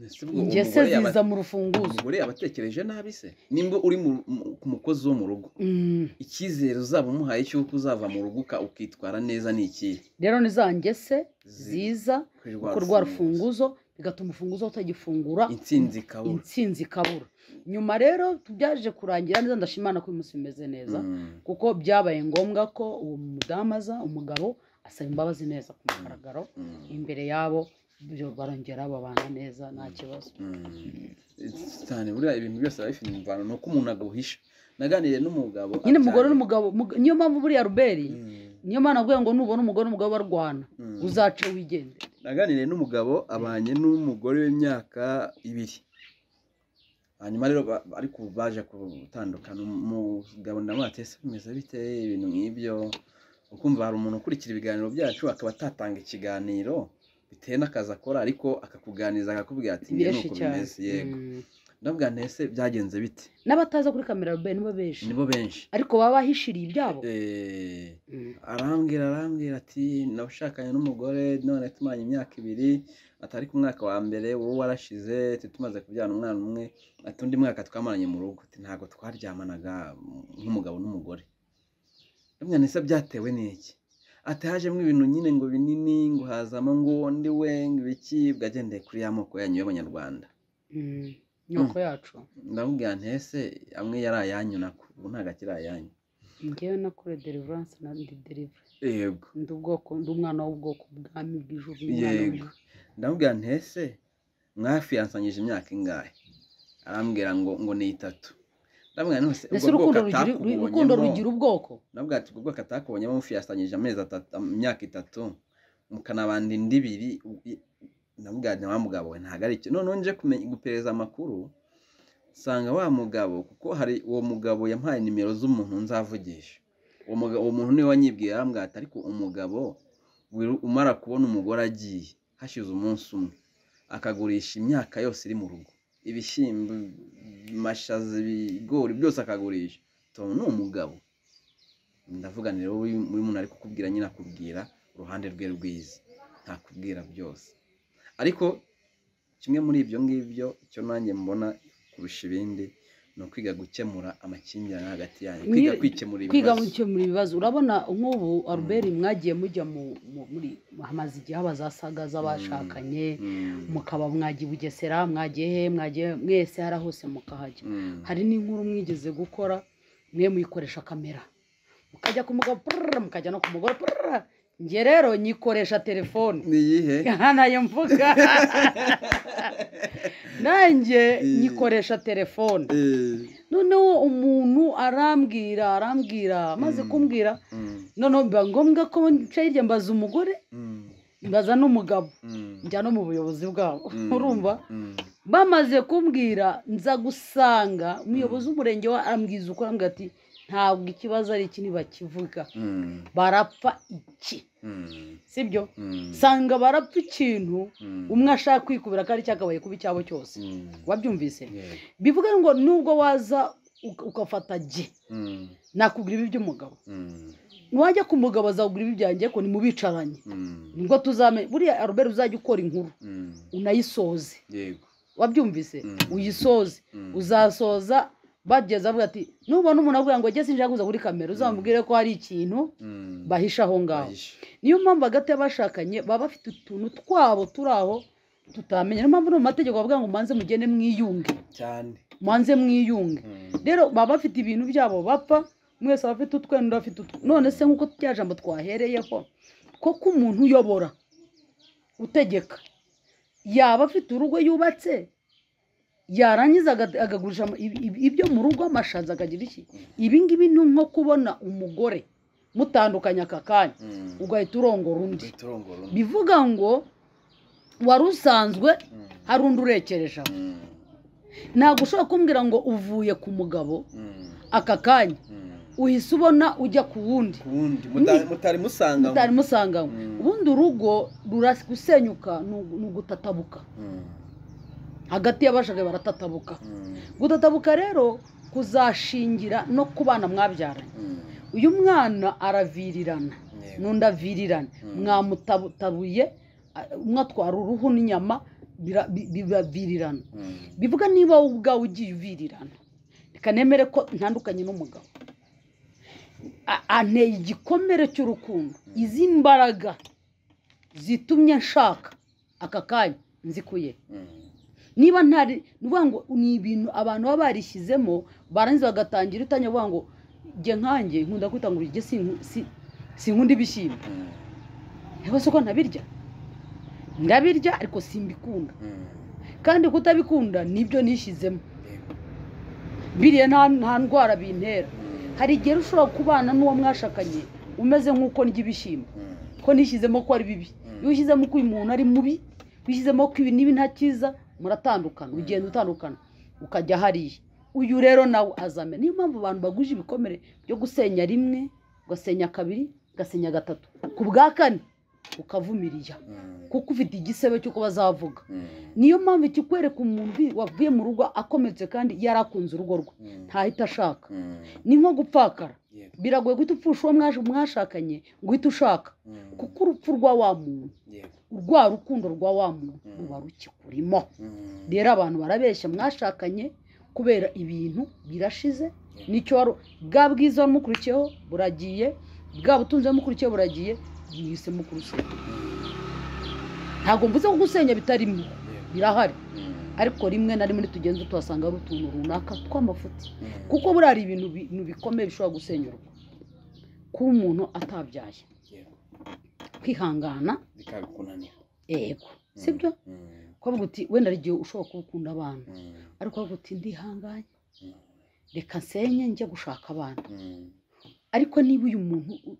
Ese ubwo ingese umugore yaba- ziza mu rufunguzo umugore yabatekereje nabi se nimba uri mu- mu- ku mukozi wo mu rugo Mm. icyizere uzaba umuhaye cy'uko uzava mu rugo uka- ukitwara neza ni ikihe rero ni za ngese Zi- ziza kuri rwa ku rwa rufunguzo. rufunguzo bigatuma urufunguzo utagifungura intsinzi ikabura intsinzi ikabura nyuma rero byaje kurangira neza ndashimana ko uyu munsi bimeze neza Mm. kuko byabaye ngombwa ko uwo mudamu aza umugabo asaba imbabazi neza ku mugaragaro Mm. imbere yabo ibyo barongera babana neza nta kibazo Mm. cyane buriya ibintu byose biba bifite imvano ni uko umuntu aguhisha naganiriye n'umugabo nyine abyara- umugore n'umugabo mug- niyo mpamvu buriya ruberi Mm. niyo mpamvu navuga ngo nubona umugore n'umugabo barwana Mm. uzace wigendere naganiriye n'umugabo abanye n'umugore w'imyaka ibiri hanyuma rero ba- ariko ubu baje gutandukana umugabo ndamwateye se bimeze bite ibintu nk'ibyo ukumva hari umuntu ukurikira ibiganiro byacu akaba atatanga ikiganiro bitewe n'akazi akora ariko akakuganiriza akakubwira ati "Nge bireshye nuko cyane bimeze yego Mm. ndabwira nti ese byagenze bite n'abataza kuri kamera ruberi nibo benshi nibo benshi ariko baba bahishiriye ibyabo Eh, Mm. arambwira arambwira ati nashakanye n'umugore none tumaranye imyaka ibiri atari ku mwaka wa mbere wowe warashize ati tumaze kubyara umwana umwe ati undi mwaka twamaranye mu rugo ati ntabwo twaryamanaga nk'umugabo n'umugore ndamenya nese byatewe n'iki ati hajemo ibintu nyine ngo binini ngo hazamo ngo ndi we ngo ibiki bwagendeye kuri ya moko yanyu y'abanyarwanda Mm. inyoko yacu ndamubwira nti ese amwe yari ayanyu nako ubu ntabwo akiri ayanyu ngewe nakore deliverance na ndi deliver yego ndi ubwoko ndi umwana w'ubwoko bwami bw'ijuru ndi umwana Yego. w'ijuru. ndamubwira nti ese mwafiyansanyije imyaka ingahe arambwira ngo ngo ni itatu ndamubwira nose mbese ubwo urukundo bwoko rugira- ru- urukundo rugira atakubonyemo ubwoko ndamubwira ati ubwo bwoko atakubonyemo mufiyasanyije amezi atatu imyaka itatu mukanabanda indi ibiri u- ndamubwira nti wa mugabo we ntabwo ari icyo noneho nje kumenya- gupereza amakuru nsanga wa mugabo kuko hari uwo mugabo yampaye nimero z'umuntu nzavugisha uwo muga- uwo muntu niwe wanyibwiye arambwira ati ariko umugabo wiru- umara kubona umugore agiye hashize umunsi umwe akagurisha imyaka yose iri mu rugo ibishyimbo amashaza ibigori byose akagurisha tubona ni umugabo ndavuga ni rero uyu muntu ari kukubwira nyine akubwira uruhande rwe rwiza ntakubwira byose ariko kimwe muri ibyo ngibyo icyo nanjye mbona kurusha ibindi ni ukwiga gukemura amakimbirane hagati yanyu kwiga kwikemura kwiga ibibazo gukemura ibibazo urabona nk'ubu aruberi mwagiye mujya mu mu- muri hamaze igihe haba za saga z'abashakanye Mm, mukaba mwagiye i bugesera mwagiye he mwagiye mwese hari aho hose mukahajya mm, hari n'inkuru mwigeze gukora mwe muyikoresha kamera mukajya ku mugabo purr, mukajya no ku mugore purr. njye rero nyikoresha telefone ni iyihe aha nayo mvuga nanjye Eh. nyikoresha telefone Eh, noneho umuntu arambwira arambwira amaze Mm. kumbwira mm, noneho biba ngombwa ko nca hirya mbaza umugore mm, mbaza n'umugabo mm, njya no mu buyobozi bwabo mm, urumva mm, bamaze kumbwira nza gusanga umuyobozi w'umurenge wa arambwiza uko arambwira ati ntabwo ikibazo ari iki ntibakivuga mm, barapfa iki mm, sibyo mm, sanga barapfa ikintu mm, umwe ashaka kwikubira ko ari cyakabaye kuba icyabo cyose mm, wabyumvise yeah, bivuga ngo nubwo waza uka- ugafata jye mm, nakugura ibi by'umugabo mm, wajya ku mugabo azakugura ibi byanjye ko nimubicaranye mm, nibwo tuzamenya buriya aruberi uzajya ukora inkuru mm, unayisoze yego wabyumvise Mm. uyisoze mm, uzasoza bageze avuga ati nubona umuntu avuga ngo jye sinshaka kuza kuri kamera uzamubwire ko hari ikintu mm, bahisha aho ngaho bahishe. niyo mpamvu hagati y'abashakanye baba bafite utuntu twabo turi aho tutamenya niyo mpamvu no mu mategeko bavuga ngo mubanze mugende mwiyunge cyane mubanze mwiyunge Mm, rero baba bafite ibintu byabo bapfa mwese aba afite utwenda undi afite utwe none se nk'uko rya jambo twahereyeho koko umuntu uyobora utegeka yaba afite urugo yubatse yarangiza aga- akagurisha ama- ibi- ibi- ibyo mu rugo amashaza akagira iki ibi ngibi ni nko kubona umugore mutandukanye aka kanya mm, ugahita urongora undi uhita urongora undi. bivuga ngo wari usanzwe Mm, hari undi urekereje aho mm, ntabwo ushobora kumbwira ngo uvuye ku mugabo mm, aka kanya mm. uhise ubona ujya ku wundi ku wundi muta- Ni- mutari musanga utari musanganywe Mm. ubundi urugo ruragusenyuka ni ugu- ni ugutatabuka Mm, hagati y'abashaka baratatabuka mm, gutatabuka rero kuzashingira no ku bana mwabyaranye mm, uyu mwana aravirirana yego. n'undi avirirana Mm. mwamutabuye a- umwe atwara uruhu n'inyama bira- bi- bibavirirana Mm, bivuga niba wowe ubwawe ugiye uvirirana reka nemere ko ntandukanye n'umugabo A- anteye igikomere cy'urukundo izi mbaraga zitumye nshaka aka kanya nzikuye mm, niba ntari ni ukuvuga ngo ni ibintu abantu baba barishyizemo barangiza bagatangira utanya kuvuga ngo jye nkanjye nkunda kwita ngo urye sinku- si- sinkunda ibishyimbo mm, yewe se ko ntabirya ndabirya ariko simbikunda mm, kandi kutabikunda nibyo nishyizemo yego. biriya nta nta ndwara bintera Mm, hari igihe ushobora kubana n'uwo mwashakanye umeze nk'uko ndya ibishyimbo mm. ko nishyizemo ko ari bibi iyo ushyizemo ko uyu muntu ari mubi wishyizemo ko ibi n'ibi nta cyiza muratandukana ugenda utandukana ukajya hariya uyu rero nawe azamena niyo mpamvu abantu baguje ibikomere byo gusenya rimwe ugasenya kabiri ugasenya gatatu ku bwa kane ukavumirira Mm, kuko ufite igisebe cy'uko bazavuga mm, niyo mpamvu ikikwereka umuntu wavuye mu rugo akometse kandi yarakunze urugo rwe mm, ntahita ashaka mm, ni nko gupfakara yego. biragoye guhita upfusha uwo mwash- mwashakanye ngo uhite ushaka Mm, kuko urupfu rwa wa muntu yego. rwa rukundo rwa wa muntu Mm. ruba rukikurimo Mm, rero abantu barabeshya mwashakanye kubera ibintu birashize nicyo wari bwa bwiza wamukurikiyeho buragiye bwa butunzi wamukurikiyeho buragiye mwise mukurikiye ntabwo mvuze ko gusenya bitarimo yego. birahari Mm, ariko rimwe na rimwe tugenda tuhasanga hari utuntu runaka tw'amafuti mm, kuko buriya hari ibintu bi- ibintu bikomeye bishobora gusenya urugo kuba umuntu atabyaye yego. kwihangana bikagukunanira yego sibyo Mm, kuvuga uti wenda hari igihe ushobora kuba ukunda abana mm, ariko ukavuga uti ndihanganye mm, reka nsenye njya gushaka abana mm, ariko niba uyu muntu u-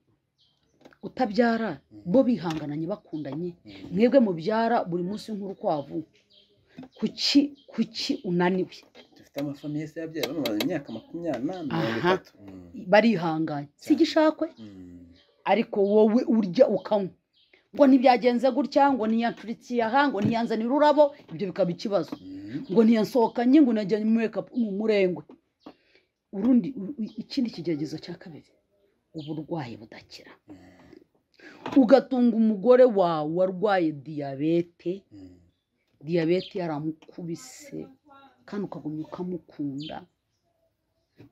utabyara bo bihangananye bakundanye mm, mwebwe mubyara buri munsi nk'urukwavu kuki kuki unaniwe dufite amafamiye se yabyaye bamaze imyaka makumyabiri n'ane mirongo Aha. itatu Mm, barihanganye si igishakwe mm, ariko wowe urya ukanywa ngo ntibyagenze gutya ngo ntiyanshurikiye aha ngo ntiyanzanire ururabo ibyo bikaba ikibazo ngo ntiyansohokanye ngo najyanye mu murengwe urundi ikindi kigeragezo cya kabiri uburwayi budakira ugatunga umugore wawe warwaye diyabete diyabete yaramukubise kandi ukagumya ukamukunda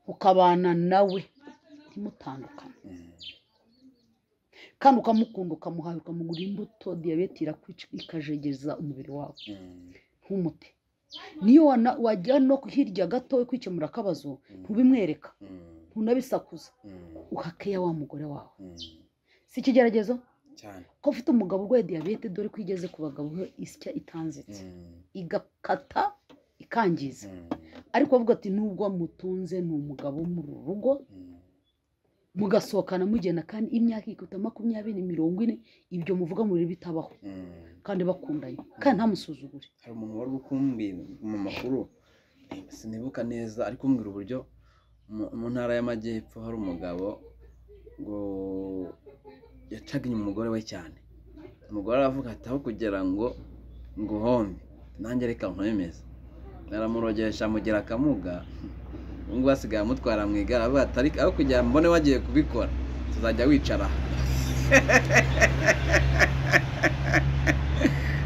ukabana nawe ntimutandukane kandi ukamukunda ukamuhaye ukamugura imbuto diyabete irakwica ikajegeza umubiri wawe nk'umuti niyo wajya no hirya gato kwikemura akabazo ntubimwereka ntunabisakuza uhakeya wa mugore wawe si ikigeragezo ko ufite umugabo urwaye diyabete dore ko igeze ku bagabo isya itanzitse igakata ikangiza ariko bavuga ati nubwo mutunze ni umugabo wo mu rugo mugasohokana mugena kandi imyaka ikuta makumyabiri mirongo ine ibyo muvuga muri bitabaho kandi bakundanye kandi ntamusuzugure hari umuntu wari ukumbwira mu makuru sinibuka neza ari kumbwira uburyo mu ntara y'amajyepfo hari umugabo ngo yacaga inyuma umugore we cyane umugore aravuga ati aho kugira ngo nguhombe nanjye reka nkomeze aramurogesha amugira akamuga ubu ngubu asigaye amutwara mu igare avuga ati aho kugira mbone wagiye kubikora tuzajya wicara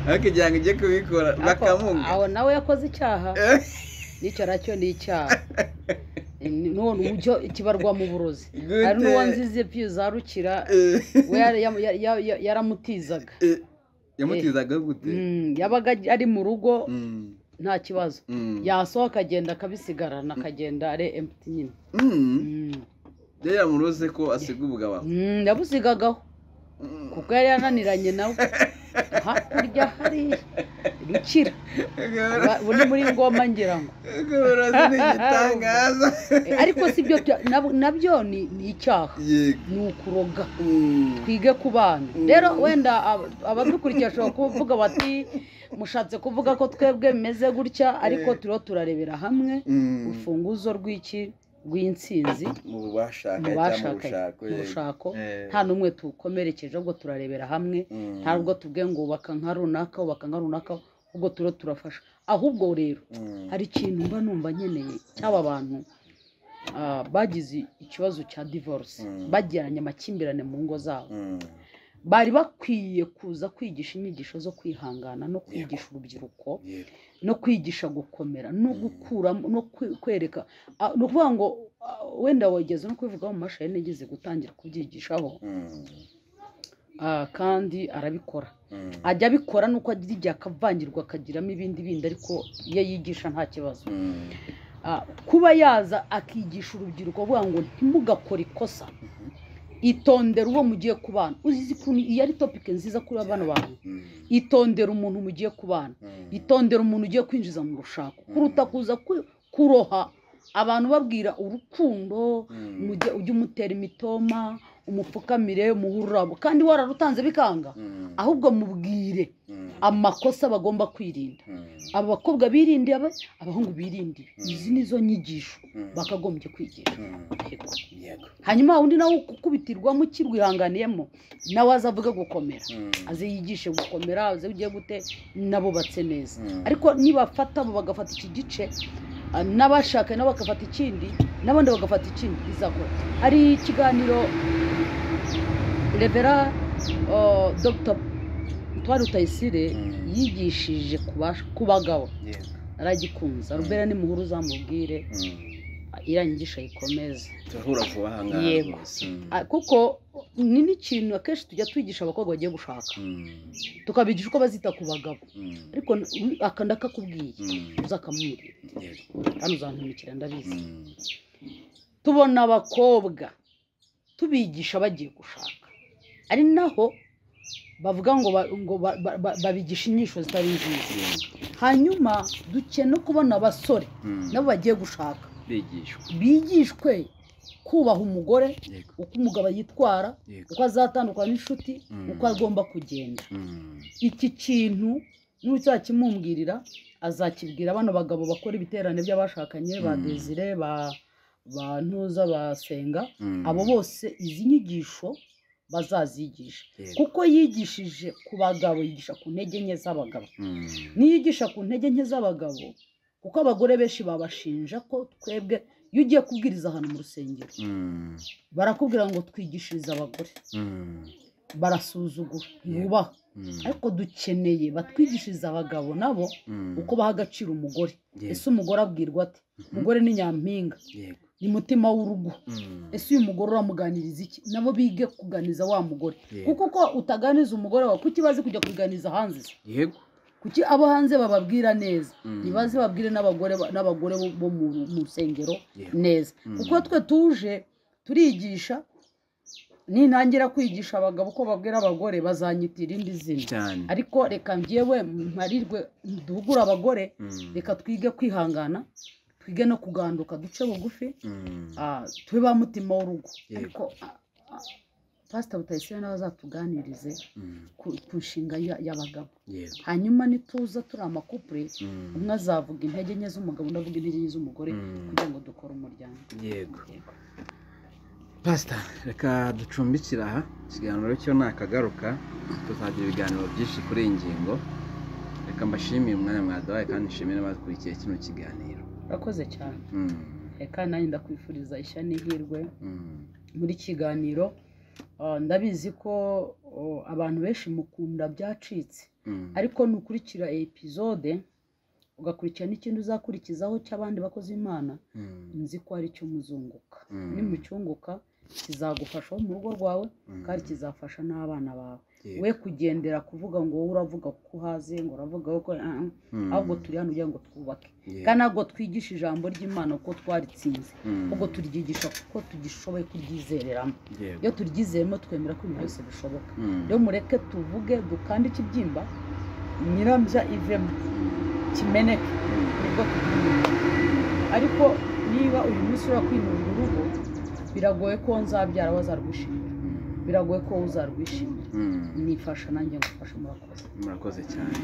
aho kugira ngo ujye kubikora bakamuga aho nawe yakoze icyaha nicara cyo ni icyaha none uburyo kibarwa mu burozi hari n'uwo nzize piyo zarukira we yaramutizaga yamutizaga gute yabaga ari mu rugo nta kibazo yasohoka akagenda akabisigarana akagenda ari emuti nyine rero yamuroze ko asiga ubugabo yabusigagaho kuko yari yananiranye nawe hakurya hariya rukira ubu ni muri ngoma ngira ngo igitangaza ariko si byo nabyo ni icyaha ni ukuroga twige ku bana rero wenda abadukurikiye bashobora kuvuga bati mushatse kuvuga ko twebwe bimeze gutya ariko turiho turarebera hamwe urufunguzo rw'iki rw'insinzi mu bashaka mu bushako nta n'umwe tukomerekeje ahubwo turarebera hamwe ntabwo tubwe ngo ubaka nka runaka ubaka nka runaka ahubwo turiho turafasha ahubwo rero hari ikintu mba numva nkeneye cy'aba bantu bagize ikibazo cya divorce bagiranye amakimbirane mu ngo zabo bari bakwiye kuza kwigisha inyigisho zo kwihangana no kwigisha urubyiruko no kwigisha gukomera no gukuramo no kwereka ni ukuvuga ngo wenda wageze no kubivugaho mu mashini nigeze gutangira kubyigishaho kandi arabikora ajya abikora nuko agira akavangirwa akagiramo ibindi bindi ariko iyo yigisha nta kibazo kuba yaza akigisha urubyiruko avuga ngo ntimugakore ikosa itondera uwo mugiye kubana uzi ukuntu iyo ari topike nziza kuri bano bantu itondera umuntu mugiye kubana itondera umuntu ugiye kwinjiza mu rushako kuruta kuza kuroha abantu babwira urukundo ujye umutera imitoma umupfukamire umuhururabo kandi wararutanze bikanga ahubwo mubwire amakosa bagomba kwirinda aba bakobwa birinde abahungu birinde izi nizo nyigisho bakagombye kwigisha hanyuma undi nawe ukubitirwamo ukirwihanganiyemo nawe azavuge gukomera aze yigishe gukomera aze ugiye gute n'abubatse neza ariko nibafata abo bagafata iki gice n'abashakanye nabo bagafata ikindi n'abandi bagafata ikindi bizakora hari ikiganiro rebera dogita twari utayisire yigishije ku bagabo aragikunze arubera nimuhuru uzamubwire irangisha yikomeza turahura vuba aha ngaha rwose kuko ni n'ikintu akenshi tujya twigisha abakobwa bagiye gushaka tukabigisha uko bazita ku bagabo ariko akanda kakubwiye uzakamubwira kandi uzantumikira ndabizi tubona abakobwa tubigisha bagiye gushaka ari naho bavuga ngo babigisha inyisho zitari nziza hanyuma dukeneye no kubona abasore nabo bagiye gushaka bigishwe kubaha umugore uko umugabo yitwara uko azatandukana n'inshuti uko agomba kugenda iki kintu n'ucyakimumbwirira azakibwira abana bagabo bakora ibiterane by'abashakanye ba desire ba ntuza basenga abo bose izi nyigisho bazazigisha Yego. kuko yigishije ku bagabo yigisha ku ntege nke z'abagabo niyo yigisha ku ntege nke z'abagabo kuko abagore benshi babashinja ko twebwe iyo ugiye kubwiriza ahantu mu rusengero Mm, barakubwira ngo twigishirize abagore mm, barasuzugura Yeah. ntibubahwe mm, ariko dukeneye batwigishirize abagabo nabo mm. uko baha agaciro umugore Yego. ese umugore abwirwa ate umugore ni nyampinga Yego. ni mutima w'urugo Mm, ese uyu mugore uramuganiriza iki nabo bige kuganiza wa mugore Yego. kuko ko utaganiza umugore wawe kuki bazi kujya kuganiza hanze se? Yego. kuki abo hanze bababwira neza Mm. ntibazi babwire n'abagore ba- n'abagore bo- bo mu mu rusengero Yego. neza Mm. kuko twe tuje turigisha nintangira kwigisha abagabo uko babwira abagore bazanyitira irindi zina cyane ariko reka njyewe mparirwe duhugure abagore Mm, reka twige kwihangana twige no kuganduka duce bugufi mm, Ah, tube ba mutima w'urugo Yego. ariko ah, ah, pasita butayisire nawe azatuganirize mm, ku ku nshinga ya- y'abagabo Yego. hanyuma nituza turi amakupure Mm, umwe azavuga intege nke z'umugabo undi avuga intege nke z'umugore Mm. kugira ngo dukore umuryango Yego. Yego. pasita reka ducumbikira aha ikiganiro cyo nakagaruka tuzagira ibiganiro byinshi kuri iyi ngingo reka mbashimire umwanya mwadabaye kandi nshimire n'abakurikiye kino kiganiro urakoze cyane Mm, reka nanjye ndakwifuriza ishya n'ihirwe mm, muri kiganiro Ah, ndabizi ko oh, abantu benshi mukunda byacitse mm. ariko nukurikira epizode ugakurikira n'ikindi uzakurikizaho cy'abandi bakozi imana Mm, nzi ko ari cyo muzunguka Mm. nimucyunguka kizagufasha wo mu rugo rwawe mm. kandi kizafasha n'abana bawe Yego. we kugendera kuvuga ngo wowe uravuga kuko uhaze ngo uravuga ko ah, ah, Mm, ahubwo turi hano kugira ngo twubake Yego. kandi ntabwo twigisha ijambo ry'imana kuko twaritsinze Mm, ahubwo turyigisha kuko tugishoboye kuryizereramo Yego. iyo turyizeyemo twemera ko ibintu byose bishoboka Mm, rero mureke tuvuge dukande ikibyimba nyirambya ivemo mm, kimeneke nibwo tukimeneka ariko niba uyu munsi ushobora kwinurira urugo biragoye ko nzabyara wazarwishimira mm, biragoye ko uzarwishimira mm. nifasha nanjye ngufasha murakoze murakoze cyane